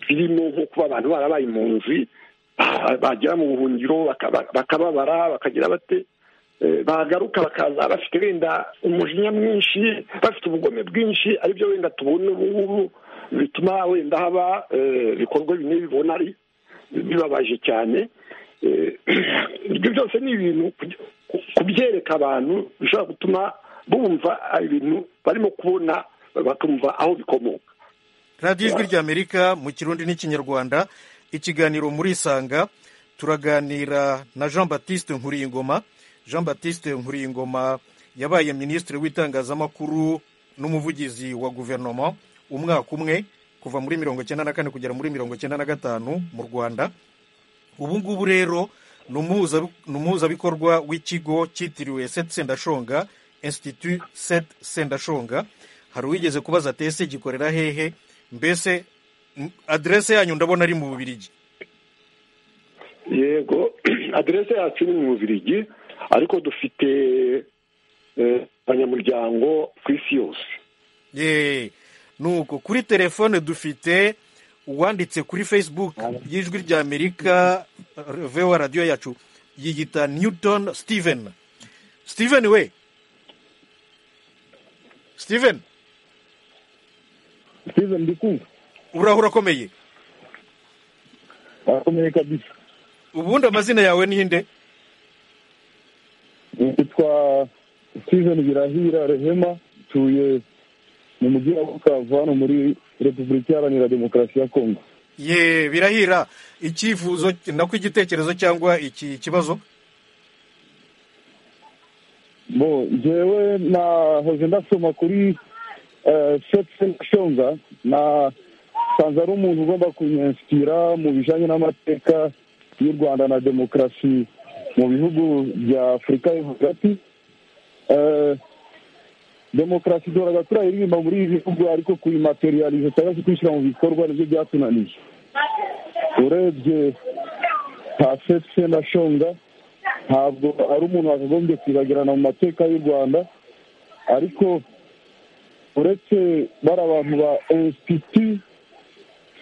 birimo nko kuba abantu barabaye impunzi bagera mu buhungiro bakababara bakagira bate bagaruka bakaza bafite wenda umujinya mwinshi bafite ubugome bwinshi aribyo wenda tubona ubu ngubu bituma wenda haba ibikorwa bimwe bibona ari bibabaje cyane ibyo byose ni ibintu kubyereka abantu bishobora gutuma bumva ibintu barimo kubona bakumva aho bikomoka radiyo ijwi ry'amerika mu kirundi n'ikinyarwanda ikiganiro muri isanga turaganira na jean batiste nkuriyingoma jean batiste nkuriyingoma yabaye minisitiri w'itangazamakuru n'umuvugizi wa guverinoma umwaka umwe kuva muri mirongo icyenda na kane kugera muri mirongo icyenda na gatanu mu rwanda ubu ngubu rero ni umuhuzabikorwa w'ikigo cyitiriwe seti sendashonga insititutu seti sendashonga hari uwigeze kubaza tese gikorera hehe mbese aderese yanyu ndabona ari mu bubirigi yego aderese yacu ni mu bubirigi ariko dufite abanyamuryango ku isi yose nuko kuri telefone dufite uwanditse kuri facebook y'ijwi rya amerika vewa radiyo yacu yiyita newton steven steven we steven steven ndikumva uraho urakomeye urakomeye kabisa ubundi amazina yawe ni inde nitwa steven birahira rehema tuye mu mujyi wa bukavu hano muri repubulika iharanira demokarasi ya kongo ye birahira icyifuzo nako igitekerezo cyangwa iki kibazo bo njyewe nahoze ndasoma kuri seti shonga nasanze ari umuntu ugomba kunyensitira mu bijyanye n'amateka y'u rwanda na demokarasi mu bihugu bya afurika yo hagati demokarasi duhoraga turayiririmba muri ibi bihugu ariko kuyimateriyarize cyangwa se kwishyira mu bikorwa nibyo byatunaniye urebye nta setse na shonga ntabwo ari umuntu wakagombye kwibagirana mu mateka y'u rwanda ariko uretse bari abantu ba insipiti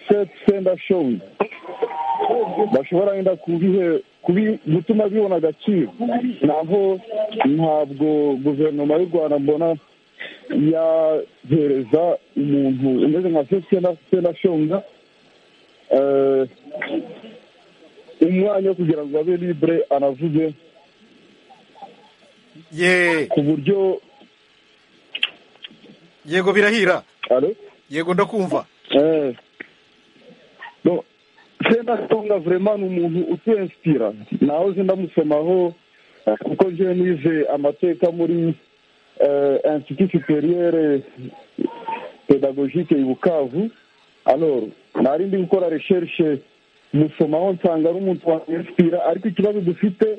seti senda shoni bashobora wenda gutuma bibona agaciro naho ntabwo guverinoma y'u rwanda mbona yahereza umuntu umeze nka seti senda shoni umwanya wo kugira ngo abe libure anavuge ku buryo yego birahira yego ndakumva senda songa vurema ni umuntu utwensitira nawe uzi ndamusomaho kuko njyewe nize amateka muri insiti superiere pedagogike i bukavu aloro nari ndi gukora resherishe musomaho nsanga ari umuntu wakwensitira ariko ikibazo dufite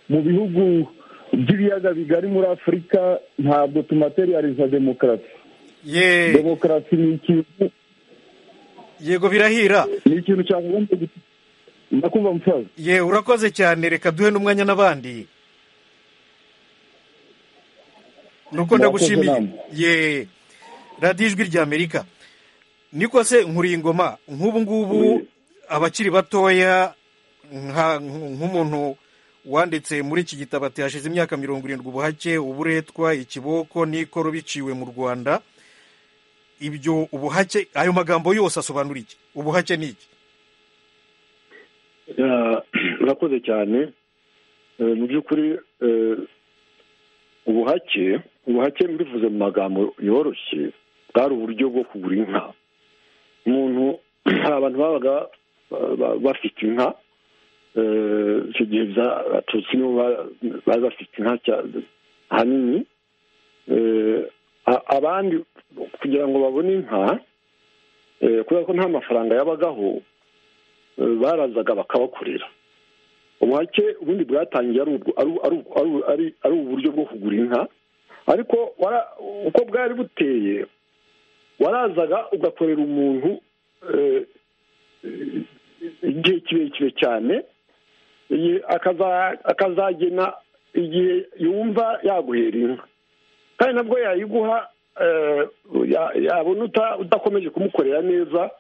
mu bihugu by'ibiyaga bigari muri afurika ntabwo tumateriyariza demokarasi demokarasi ni ikintu yego birahira ni ikintu cyagombye ndakumva musaza ye urakoze cyane reka duhe n'umwanya n'abandi nuko ndagushimiye ye radiyo ijwi ry'amerika niko se nkuriye ingoma nk'ubu ngubu abakiri batoya nk'umuntu wanditse muri iki gitabo ati hashize imyaka mirongo irindwi ubuhake uburetwa ikiboko n'ikoro biciwe mu rwanda ibyo ubuhake ayo magambo yose asobanura iki ubuhake ni iki urakoze cyane mu by'ukuri ubuhake ubuhake mbivuze mu magambo yoroshye bwari uburyo bwo kugura inka umuntu hari abantu babaga bafite inka icyo gihe abatutsi nibo bari bafite inka hanini abandi kugira ngo babone inka kubera ko nta mafaranga yabagaho barazaga bakabakorera ubuhake ubundi bwatangiye ari uburyo bwo kugura inka ariko uko bwari buteye warazaga ugakorera umuntu igihe kirekire cyane akazagena igihe yumva yaguhera inka kandi nabwo yayiguha yabona udakomeje kumukorera neza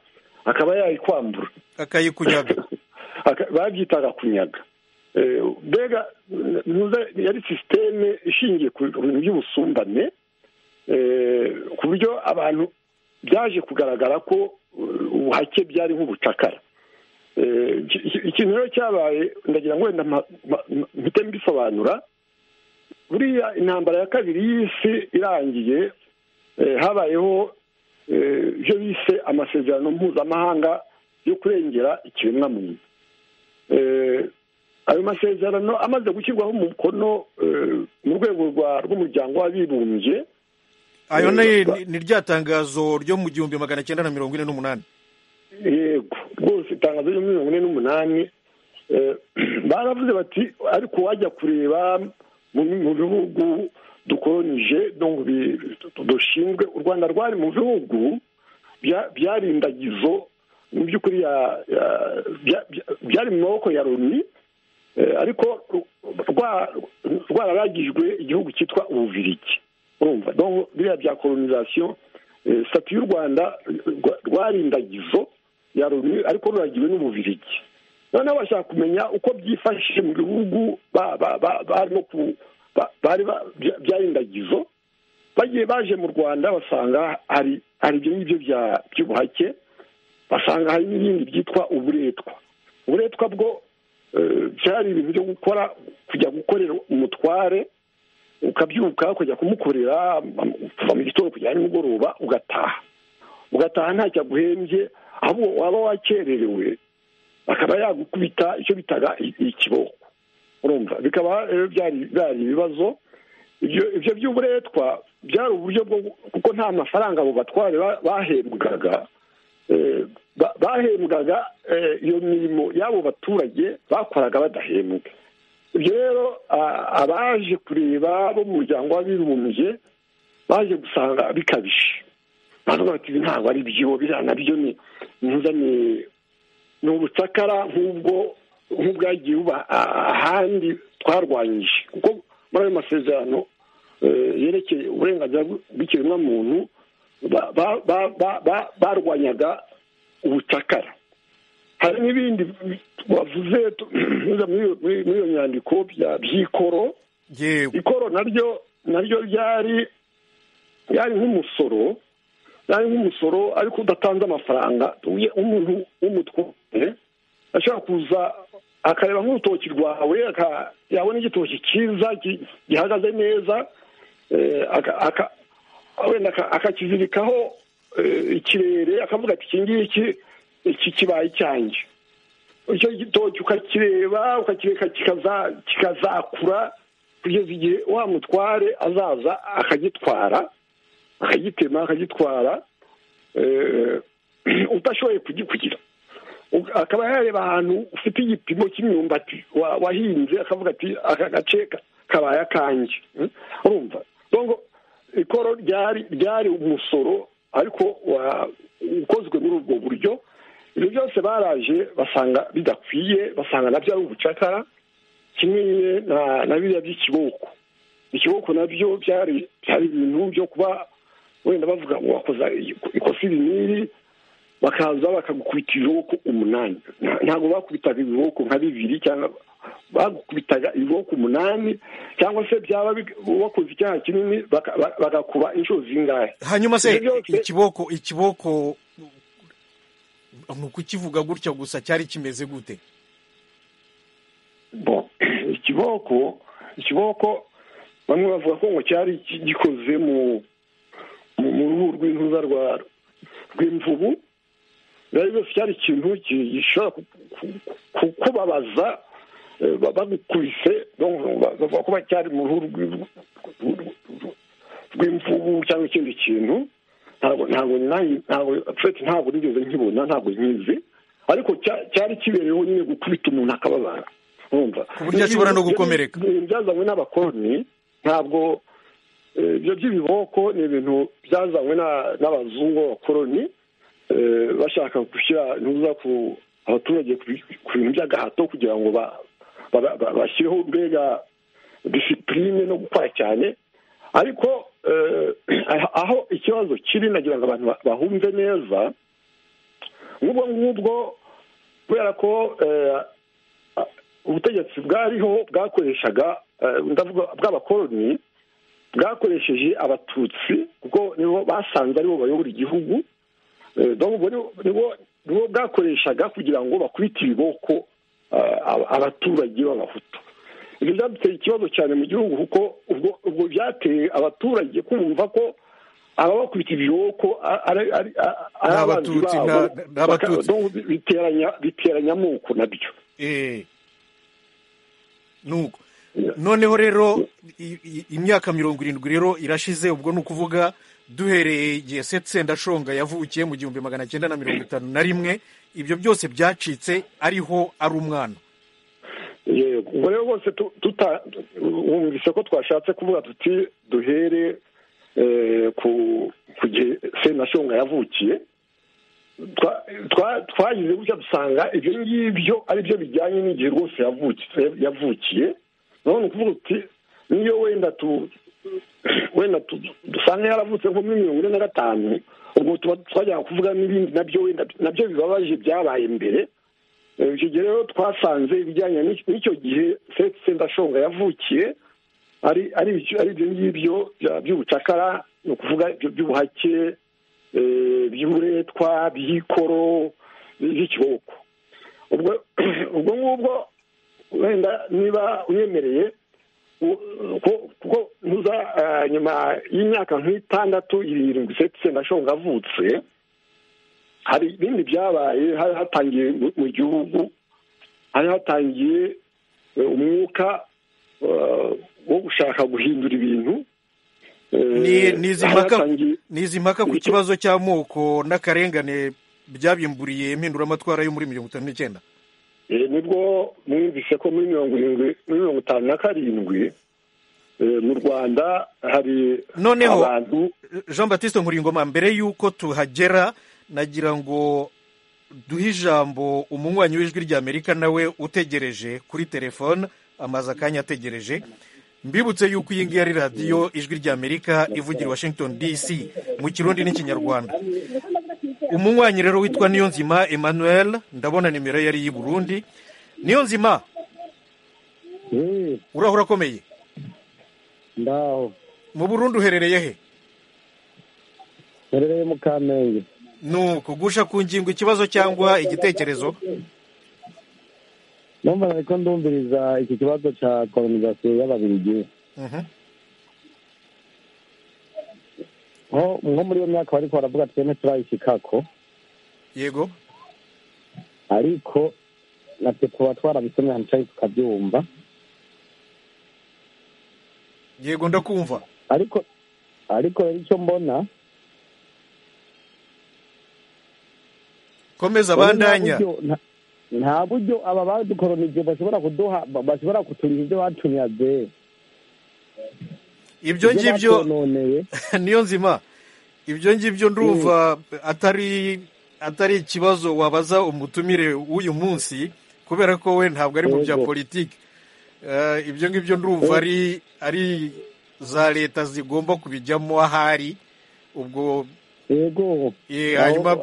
akaba yayikwambura akayikunyaga babyitaga kunyaga mbega yari sisiteme ishingiye ku bintu by'ubusumbane ku buryo abantu byaje kugaragara ko ubuhake byari nk'ubucakara ikintu rero cyabaye ndagira ngo wenda mpite mbisobanura buriya intambara ya kabiri y'isi irangiye habayeho ibyo bise amasezerano mpuzamahanga yo kurengera ikiremwamuntu ayo masezerano amaze gushyirwaho umukono mu rwego rw'umuryango w'abibumbye ayo ni rya tangazo ryo mu gihumbi magana cyenda na mirongo ine n'umunani yego rwose itangazo ryo mirongo ine n'umunani baravuze bati ariko wajya kureba mu bihugu dukoronije dushinzwe u rwanda rwari mu bihugu byari indagizo mu by'ukuri byari mu maboko ya loni ariko rwararagijwe igihugu cyitwa ububirigi urumva biriya bya koronisasiyo sitati y'u rwanda rwari indagizo ya loni ariko ruragiwe n'ububirigi noneho bashaka kumenya uko byifashishije mu bihugu barimo bari byarindagizo bagiye baje mu rwanda basanga hari ibyo ngibyo by'ubuhake basanga hari n'ibindi byitwa uburetwa uburetwa bwo byari ibintu byo gukora kujya gukorera umutware ukabyuka ukajya kumukorera kuva mu gitondo kujya nimugoroba ugataha ugataha ntacyo aguhembye ahubwo waba wakererewe akaba yagukubita icyo bitaga ikiboko urumva bikaba byari ibibazo ibyo by'uburetwa byari uburyo bwo kuko nta mafaranga abo batware bahembwaga bahembwaga iyo mirimo y'abo baturage bakoraga badahembwe ibyo rero abaje kureba bo mu muryango w'abibumbye baje gusanga bikabije bavuga bati ntabwo ari byo biriya nabyo ni ni ubucakara nk'ubwo nk'ubwagiye buba ahandi twarwanyije kuko muri ayo masezerano yerekeye uburenganzira bw'ikiremwamuntu barwanyaga ubucakara hari n'ibindi wavuze muri iyo nyandiko by'ikoro ikoro naryo naryo ryari ryari nk'umusoro ryari nk'umusoro ariko udatanze amafaranga umuntu w'umutwe ashobora kuza akareba nk'urutoki rwawe yabona igitoki cyiza gihagaze neza wenda akakizirikaho ikirere akavuga ati iki ngiki iki kibaye icyanjye icyo gitoki ukakireba ukakireka kikazakura kugeza igihe wa mutware azaza akagitwara akagitema akagitwara utashoboye kugikugira akaba yareba ahantu ufite igipimo cy'imyumbati wahinze akavuga ati aka gace kabaye akanjye urumva ikoro ryari ryari umusoro ariko ukozwe muri ubwo buryo ibyo byose baraje basanga bidakwiye basanga nabyo ari ubucakara kimwe na biriya by'ikiboko ikiboko nabyo byari byari ibintu byo kuba wenda bavuga ngo wakoza ikosa ibiniri bakaza bakagukubita ibiboko umunani ntabwo bakubitaga ibiboko nka bibiri cyangwa bagukubitaga ibiboko umunani cyangwa se byaba wakoze icyaha kinini bagakuba inshuro zingahe hanyuma se ikiboko ikiboko ni ukukivuga gutya gusa cyari kimeze gute ikiboko ikiboko bamwe bavuga ko ngo cyari gikoze mu ruhu rw'intuza rw'imvubu rero byose cyari ikintu gishobora kukubabaza bagukubise bavuga ko cyari mu ruhu rw'imvubu cyangwa ikindi kintu ntabwo ntabwo ntabwo ntabwo nigeze nkibona ntabwo nkizi ariko cyari kibereyeho nyine gukubita umuntu akababara ku buryo ashobora no gukomereka byazanywe n'abakoroni ntabwo ibyo by'ibiboko ni ibintu byazanywe n'abazungu b'abakoroni bashaka gushyira ntuza ku abaturage ku bintu by'agahato kugira ngo bashyireho mbega disipurine no gukora cyane ariko aho ikibazo kiri nagira ngo abantu bahumve neza nk'ubwo ngubwo kubera ko ubutegetsi bwariho bwakoreshaga bw'abakoroni bwakoresheje abatutsi kuko nibo basanze aribo bayobora igihugu nibo bwakoreshaga kugira ngo bakubite ibiboko abaturage b'abahutu ibyo byaduteye ikibazo cyane mu gihugu kuko ubwo byateye abaturage kumva ko ababakubita ibiboko ari abatutsi biteranya amoko nabyo nuko noneho rero imyaka mirongo irindwi rero irashize ubwo ni ukuvuga duhereye igihe sendashonga yavukiye mu gihumbi magana cyenda na mirongo itanu na rimwe ibyo byose byacitse ariho ari umwana ubwo rero bose wumvise ko twashatse kuvuga tuti duhere ku gihe sendashonga yavukiye twagize gutya dusanga ibyo ngibyo ari byo bijyanye n'igihe rwose yavukiye none ukuvuga uti niyo wenda wenda dusanga yaravutse nko muri mirongo ine na gatanu ubwo tuba twajya kuvuga n'ibindi nabyo wenda nabyo bibabaje byabaye mbere icyo gihe rero twasanze ibijyanye n'icyo gihe sendashonga yavukiye ari ari ibyo ngibyo by'ubucakara ni ukuvuga by'ubuhake by'uburetwa by'ikoro by'ikiboko ubwo ngubwo wenda niba unyemereye kuko ntuza nyuma y'imyaka nk'itandatu irindwi sendashonga ashonga avutse hari ibindi byabaye hari hatangiye mu gihugu hari hatangiye umwuka wo gushaka guhindura ibintu ni izi mpaka ku kibazo cy'amoko n'akarengane byabimburiye impinduramatwara yo muri mirongo itanu n'icyenda nibwo mwumvise ko muri mirongo irindwi muri mirongo itanu na karindwi mu rwanda hari noneho jean batiste nkuringoma mbere y'uko tuhagera nagira ngo duhe ijambo umunywanyi w'ijwi ry'amerika nawe utegereje kuri telefone amaze akanya ategereje mbibutse yuko iyi ngiyi ari radiyo ijwi ry'amerika ivugira i washington dc mu kirundi n'ikinyarwanda umunywanyi rero witwa niyonzima emmanuel ndabona nimero ye ari iy'i burundi niyonzima urahura akomeye ndaho mu burundi uherereye he nherereye mu kamenge ni ukugusha ku ngingo ikibazo cyangwa igitekerezo numva ariko ndumviriza iki kibazo cya kolonizasiyo y'ababirigi nko muri iyo myaka bari baravuga twene turayishikako yego ariko natwe tuba twarabisomye ahantu cyari tukabyumva yego ndakumva ariko ariko rero icyo mbona komeza bandanya nta buryo aba badukoronije bashobora kuduha bashobora kuturiha ibyo batunyaze ibyo ngibyo niyo nzima ibyo ngibyo ndumva atari atari ikibazo wabaza umutumire w'uyu munsi kubera ko we ntabwo ari mu bya politiki ibyo ngibyo ndumva ari ari za leta zigomba kubijyamo ahari ubwo yego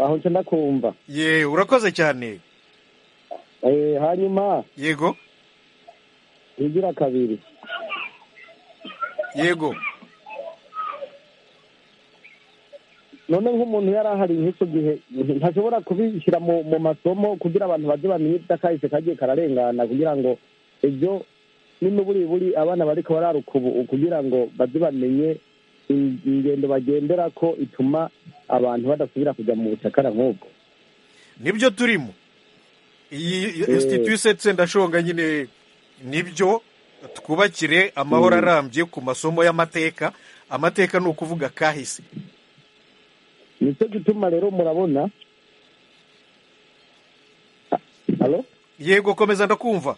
aho nshya kumva ye urakoze cyane hanyuma yego igira kabiri yego none nk'umuntu yari ahari nk'icyo gihe ntashobora kubishyira mu masomo kugira abantu bajye bamenye ibyo akahise kagiye kararengana kugira ngo ibyo n'imiburiburi abana bariko bararuka ubu kugira ngo bajye bamenye ingendo bagendera ko ituma abantu badasubira kujya mu bucakara nk'ubwo nibyo turimo iyi instituse ndashonga nyine nibyo twubakire amahoro arambye ku masomo y'amateka amateka ni ukuvuga kahise nicyo gituma rero murabona yego komeza ndakumva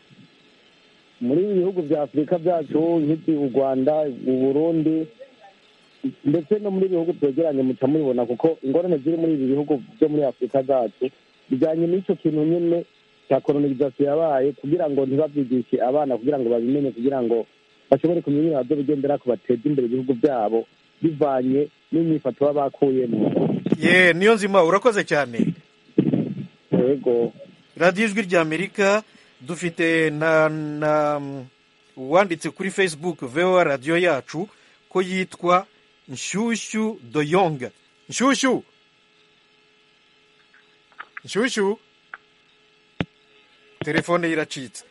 muri ibi bihugu bya afurika byacu nk'iby'u rwanda u burundi ndetse no muri bihugu byegeranye muca mubibona kuko ingorane ziri muri ibi bihugu byo muri afurika zacu bijyanye n'icyo kintu nyine cya koronavirasi yabaye kugira ngo ntibabyigishe abana kugira ngo babimenye kugira ngo bashobore kumenya ibintu bigendera ko bateza imbere ibihugu byabo bivanye n'imyifato baba bakuyemo ye niyo nzima urakoze cyane yego radiyo ijwi ry'amerika dufite na na uwanditse kuri facebook vewa radiyo yacu ko yitwa nshyushyu doyonga nshyushyu nshyushyu telefone ye iracitse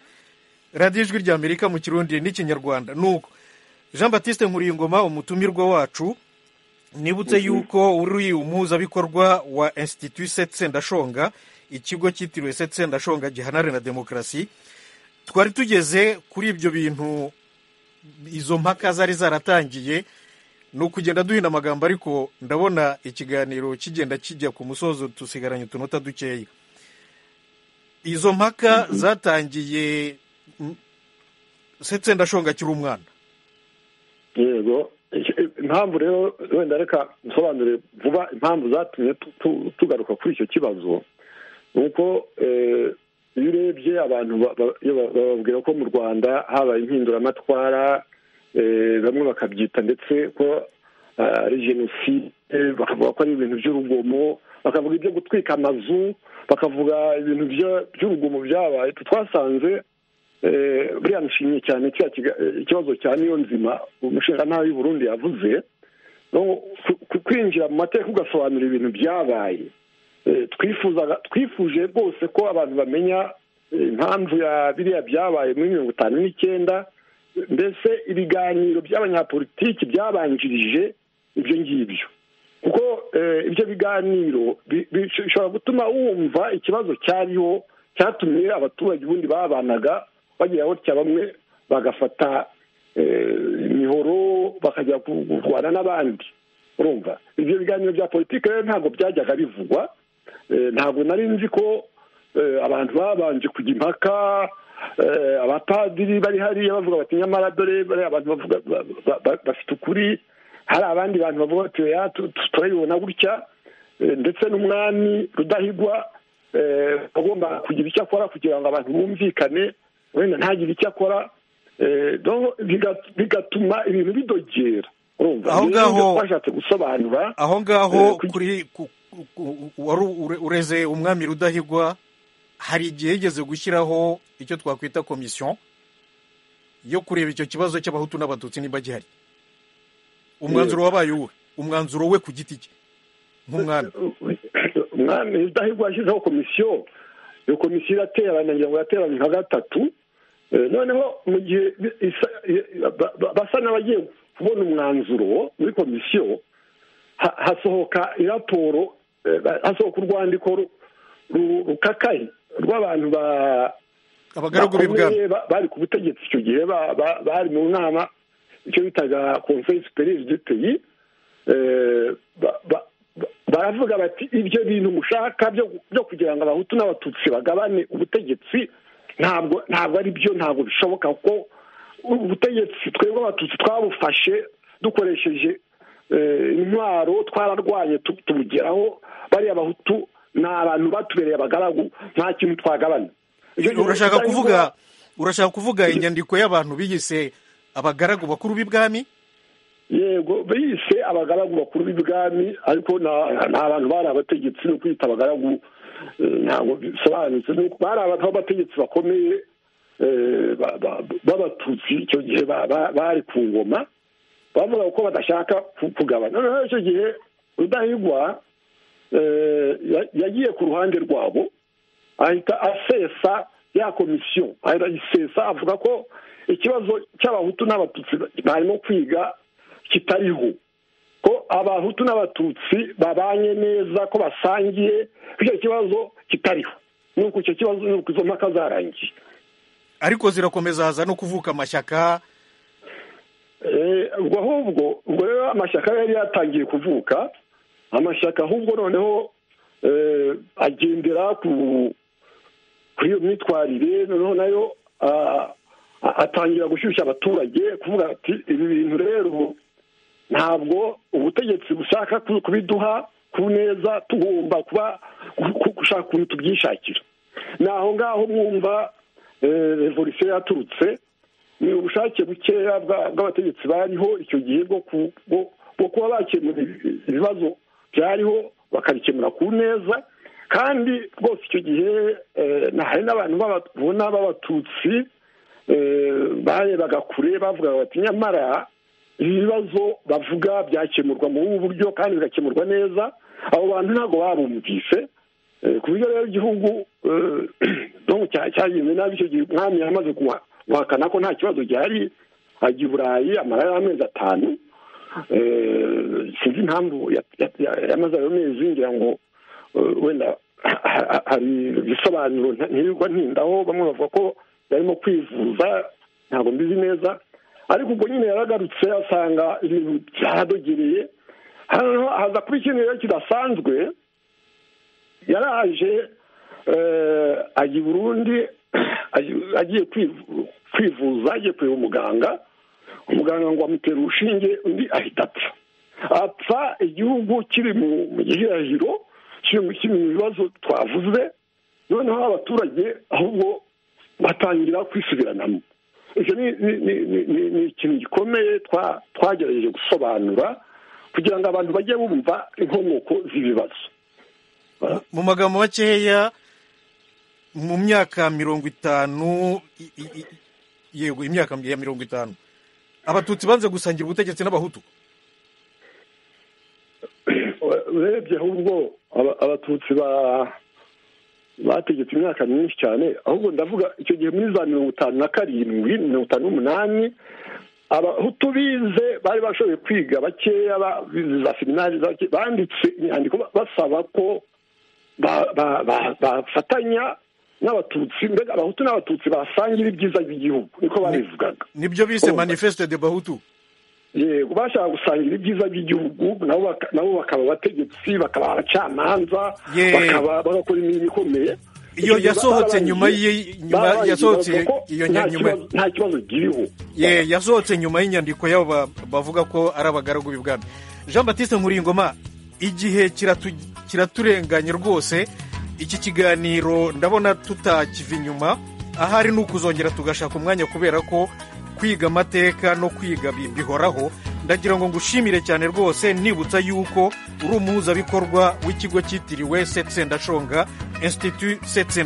radiyo ijwi ry'amerika mu kirundi n'ikinyarwanda nuko jean batiste nkuriyingoma umutumirwa wacu nibutse yuko uri umuhuzabikorwa wa institut setsendashonga ikigo cyitiriwe setsendashonga gihanare na demokarasi twari tugeze kuri ibyo bintu izo mpaka zari zaratangiye ni ukugenda duhina amagambo ariko ndabona ikiganiro kigenda kijya ku musozo dusigaranye utunota dukeya izo mpaka zatangiye ndashonga akiri umwana yego impamvu rero wenda reka nsobanure vuba impamvu zatumye tugaruka kuri icyo kibazo ni uko iyo urebye abantu bababwira ko mu rwanda habaye impinduramatwara bamwe bakabyita ndetse ko ari jenoside bakavuga ko ari ibintu by'urugomo bakavuga ibyo gutwika amazu bakavuga ibintu by'urugomo byabaye twasanze buriya nshimye cyane ikibazo cya niyo nzima umushinga y'u Burundi yavuze kwinjira mu mateka ugasobanura ibintu byabaye twifuje rwose ko abantu bamenya impamvu ya biriya byabaye muri mirongo itanu n'icyenda mbese ibiganiro by'abanyapolitiki byabanjirije ibyo ngibyo kuko ibyo biganiro bishobora gutuma wumva ikibazo cyariho cyatumye abaturage ubundi babanaga bagira gutya bamwe bagafata imihoro bakajya kurwana n'abandi urumva ibyo biganiro bya politiki rero ntabwo byajyaga bivugwa ntabwo nari nzi ko abantu babanje kujya impaka abapadiri bari hariya bavuga bati nyamara dore bariya abantu bavuga bafite ukuri hari abandi bantu bavuga bati turabibona gutya ndetse n'umwami rudahigwa agomba kugira icyo akora kugira ngo abantu bumvikane wenda ntagire icyo akora bigatuma ibintu bidogera Aho ngaho- twashatse gusobanura aho ngaho Eh, kuki- kuri ku- ku- ku- wari ure- ureze umwami rudahigwa hari igihe yigeze gushyiraho icyo twakwita komisiyo yo kureba icyo kibazo cy'abahutu n'abatutsi niba gihari umwanzuro wabaye uwe umwanzuro we ku giti cye nk'umwami umwami rudahigwa yashyizeho komisiyo iyo komisiyo iraterana ngira ngo yateranye nka gatatu Eh, noneho mu gihe bi- isa- eh, ba- ba- basa n'abagiye kubona umwanzuro muri komisiyo ha- hasohoka iraporo eh, hasohoka urwandiko ru- ru- rukakaye rw'abantu ba abagaragu b'i bwami bakomeye ba- bari ku butegetsi icyo gihe ba- ba- bari mu nama icyo bitaga conseil superieur du pays Eh, ba- ba- ba- baravuga bati ibyo bintu mushaka byo byo kugira ngo abahutu n'abatutsi bagabane ubutegetsi ntabwo ntabwo ari byo ntabwo bishoboka ko ubutegetsi twebwe abatutsi twabufashe dukoresheje eh, intwaro twararwanye tu- tubugeraho bariya abahutu ni abantu batubereye abagaragu nta kintu twagabana Ibyo bintu urashaka bitajya kuvuga bibaho. urashaka kuvuga inyandiko y'abantu biyise abagaragu bakuru b'ibwami yego biyise abagaragu bakuru b'ibwami ariko na- nta bantu bari abategetsi no kwita abagaragu eh, ntabwo bisobanutse Ni uko bari abantu b'abategetsi bakomeye eh, ba- ba- b'abatutsi icyo gihe ba- ba- bari ku ngoma bavuga ko badashaka ku- kugabana noneho icyo gihe rudahigwa eh, ya- yagiye ku ruhande rwabo ahita asesa ya komisiyo ahita ayisesa avuga ko ikibazo cy'abahutu n'abatutsi barimo kwiga kitariho ko abahutu n'abatutsi babanye neza ko basangiye ko icyo kibazo kitariho nuko icyo kibazo nuko izo mpaka zarangiye ariko zirakomeza haza no kuvuka amashyaka Eh, ubwo ahubwo ubwo rero amashyaka yari yatangiye kuvuka amashyaka ahubwo noneho eh, agendera ku kuri iyo myitwarire noneho nayo ah, a- atangira gushyushya abaturage kuvuga ati ibi bintu rero ntabwo ubutegetsi bushaka ku- kubiduha ku neza tugomba kuba ku- ku- gushaka ukuntu tubyishakira ni aho ngaho mwumva eh, revolisiyo yaturutse ni ubushake bukeya bwa- bw'abategetsi bariho icyo gihe bwo ku- bwo- bwo kuba bakemura ibi- ibibazo byariho bakabikemura ku neza kandi rwose icyo gihe eh, na- hari n'abantu b'aba- ubona b'abatutsi eh, barebaga kure bavugaga bati nyamara ibi bibazo bavuga byakemurwa muri ubu buryo kandi bigakemurwa neza abo bantu ntabwo babumvise Eh, ku buryo rero igihugu eh, no cya- cyagenze nabi icyo gihe umwami yamaze kuwa- guhakana ko nta kibazo gihari ajya i burayi amarayo amezi atanu Eh, sinzi impamvu ya- ya- ya- yamaze ayo mezi ngira ngo eh, wenda ha- ha- hari ibisobanuro nta- ntirirwa ntindaho bamwe bavuga ko yarimo kwivuza ntabwo mbizi neza ariko ubwo nyine yaragarutse asanga ibintu byaradogereye hano haza kuba ikintu rero kidasanzwe yaraje eh, ajya i burundi aji- agiye kwivu- kwivuza agiye kureba umuganga umuganga ngo amutera urushinge undi ahita apfa apfa igihugu kiri mu mu gihirahiro kiri mu kiri mu bibazo twavuze noneho abaturage ahubwo batangira kwisubiranamo icyo ni ni- ni- ni- ni- ni ikintu gikomeye twa- twagerageje gusobanura kugira ngo abantu bajye bumva inkomoko z'ibibazo mu magambo makeya mu myaka mirongo itanu i- i- i- yego imyaka ya mirongo itanu abatutsi banze gusangira ubutegetsi n'abahutu urebye ahubwo aba- abatutsi ba- bategetse imyaka myinshi cyane ahubwo ndavuga icyo gihe muri za mirongo itanu na karindwi mirongo itanu n'umunani abahutu bize bari bashoboye kwiga bakeya ba- bize za seminari bake- banditse inyandiko ba- basaba ko ba- ba- ba- bafatanya n'abatutsi mbega abahutu n'abatutsi basangira ibyiza by'igihugu niko babivugaga nibyo bise Oh, manifeste de bahutu yego bashaka gusangira ibyiza by'igihugu nabo baka- nabo bakaba abategetsi bakaba abacamanza Ye. bakaba bagakora imirimo ikomeye Iyo yasohotse nyuma Barangije- y'i- nyuma- barangije yasohotse bavuga ko iyo nta nyuma- kibazo- nta kibazo kiriho ye yasohotse nyuma y'inyandiko yabo ba- bavuga ko ari abagaragu b'ibwami jean batiste nkuringoma igihe kiratu- kiraturenganye rwose iki kiganiro ndabona tutakiva inyuma ahari ni ukuzongera tugashaka umwanya kubera ko kwiga amateka no kwiga bi- bihoraho ndagira ngo ngushimire cyane rwose nibutsa yuko uri umuhuzabikorwa w'ikigo cyitiriwe setsendashonga institut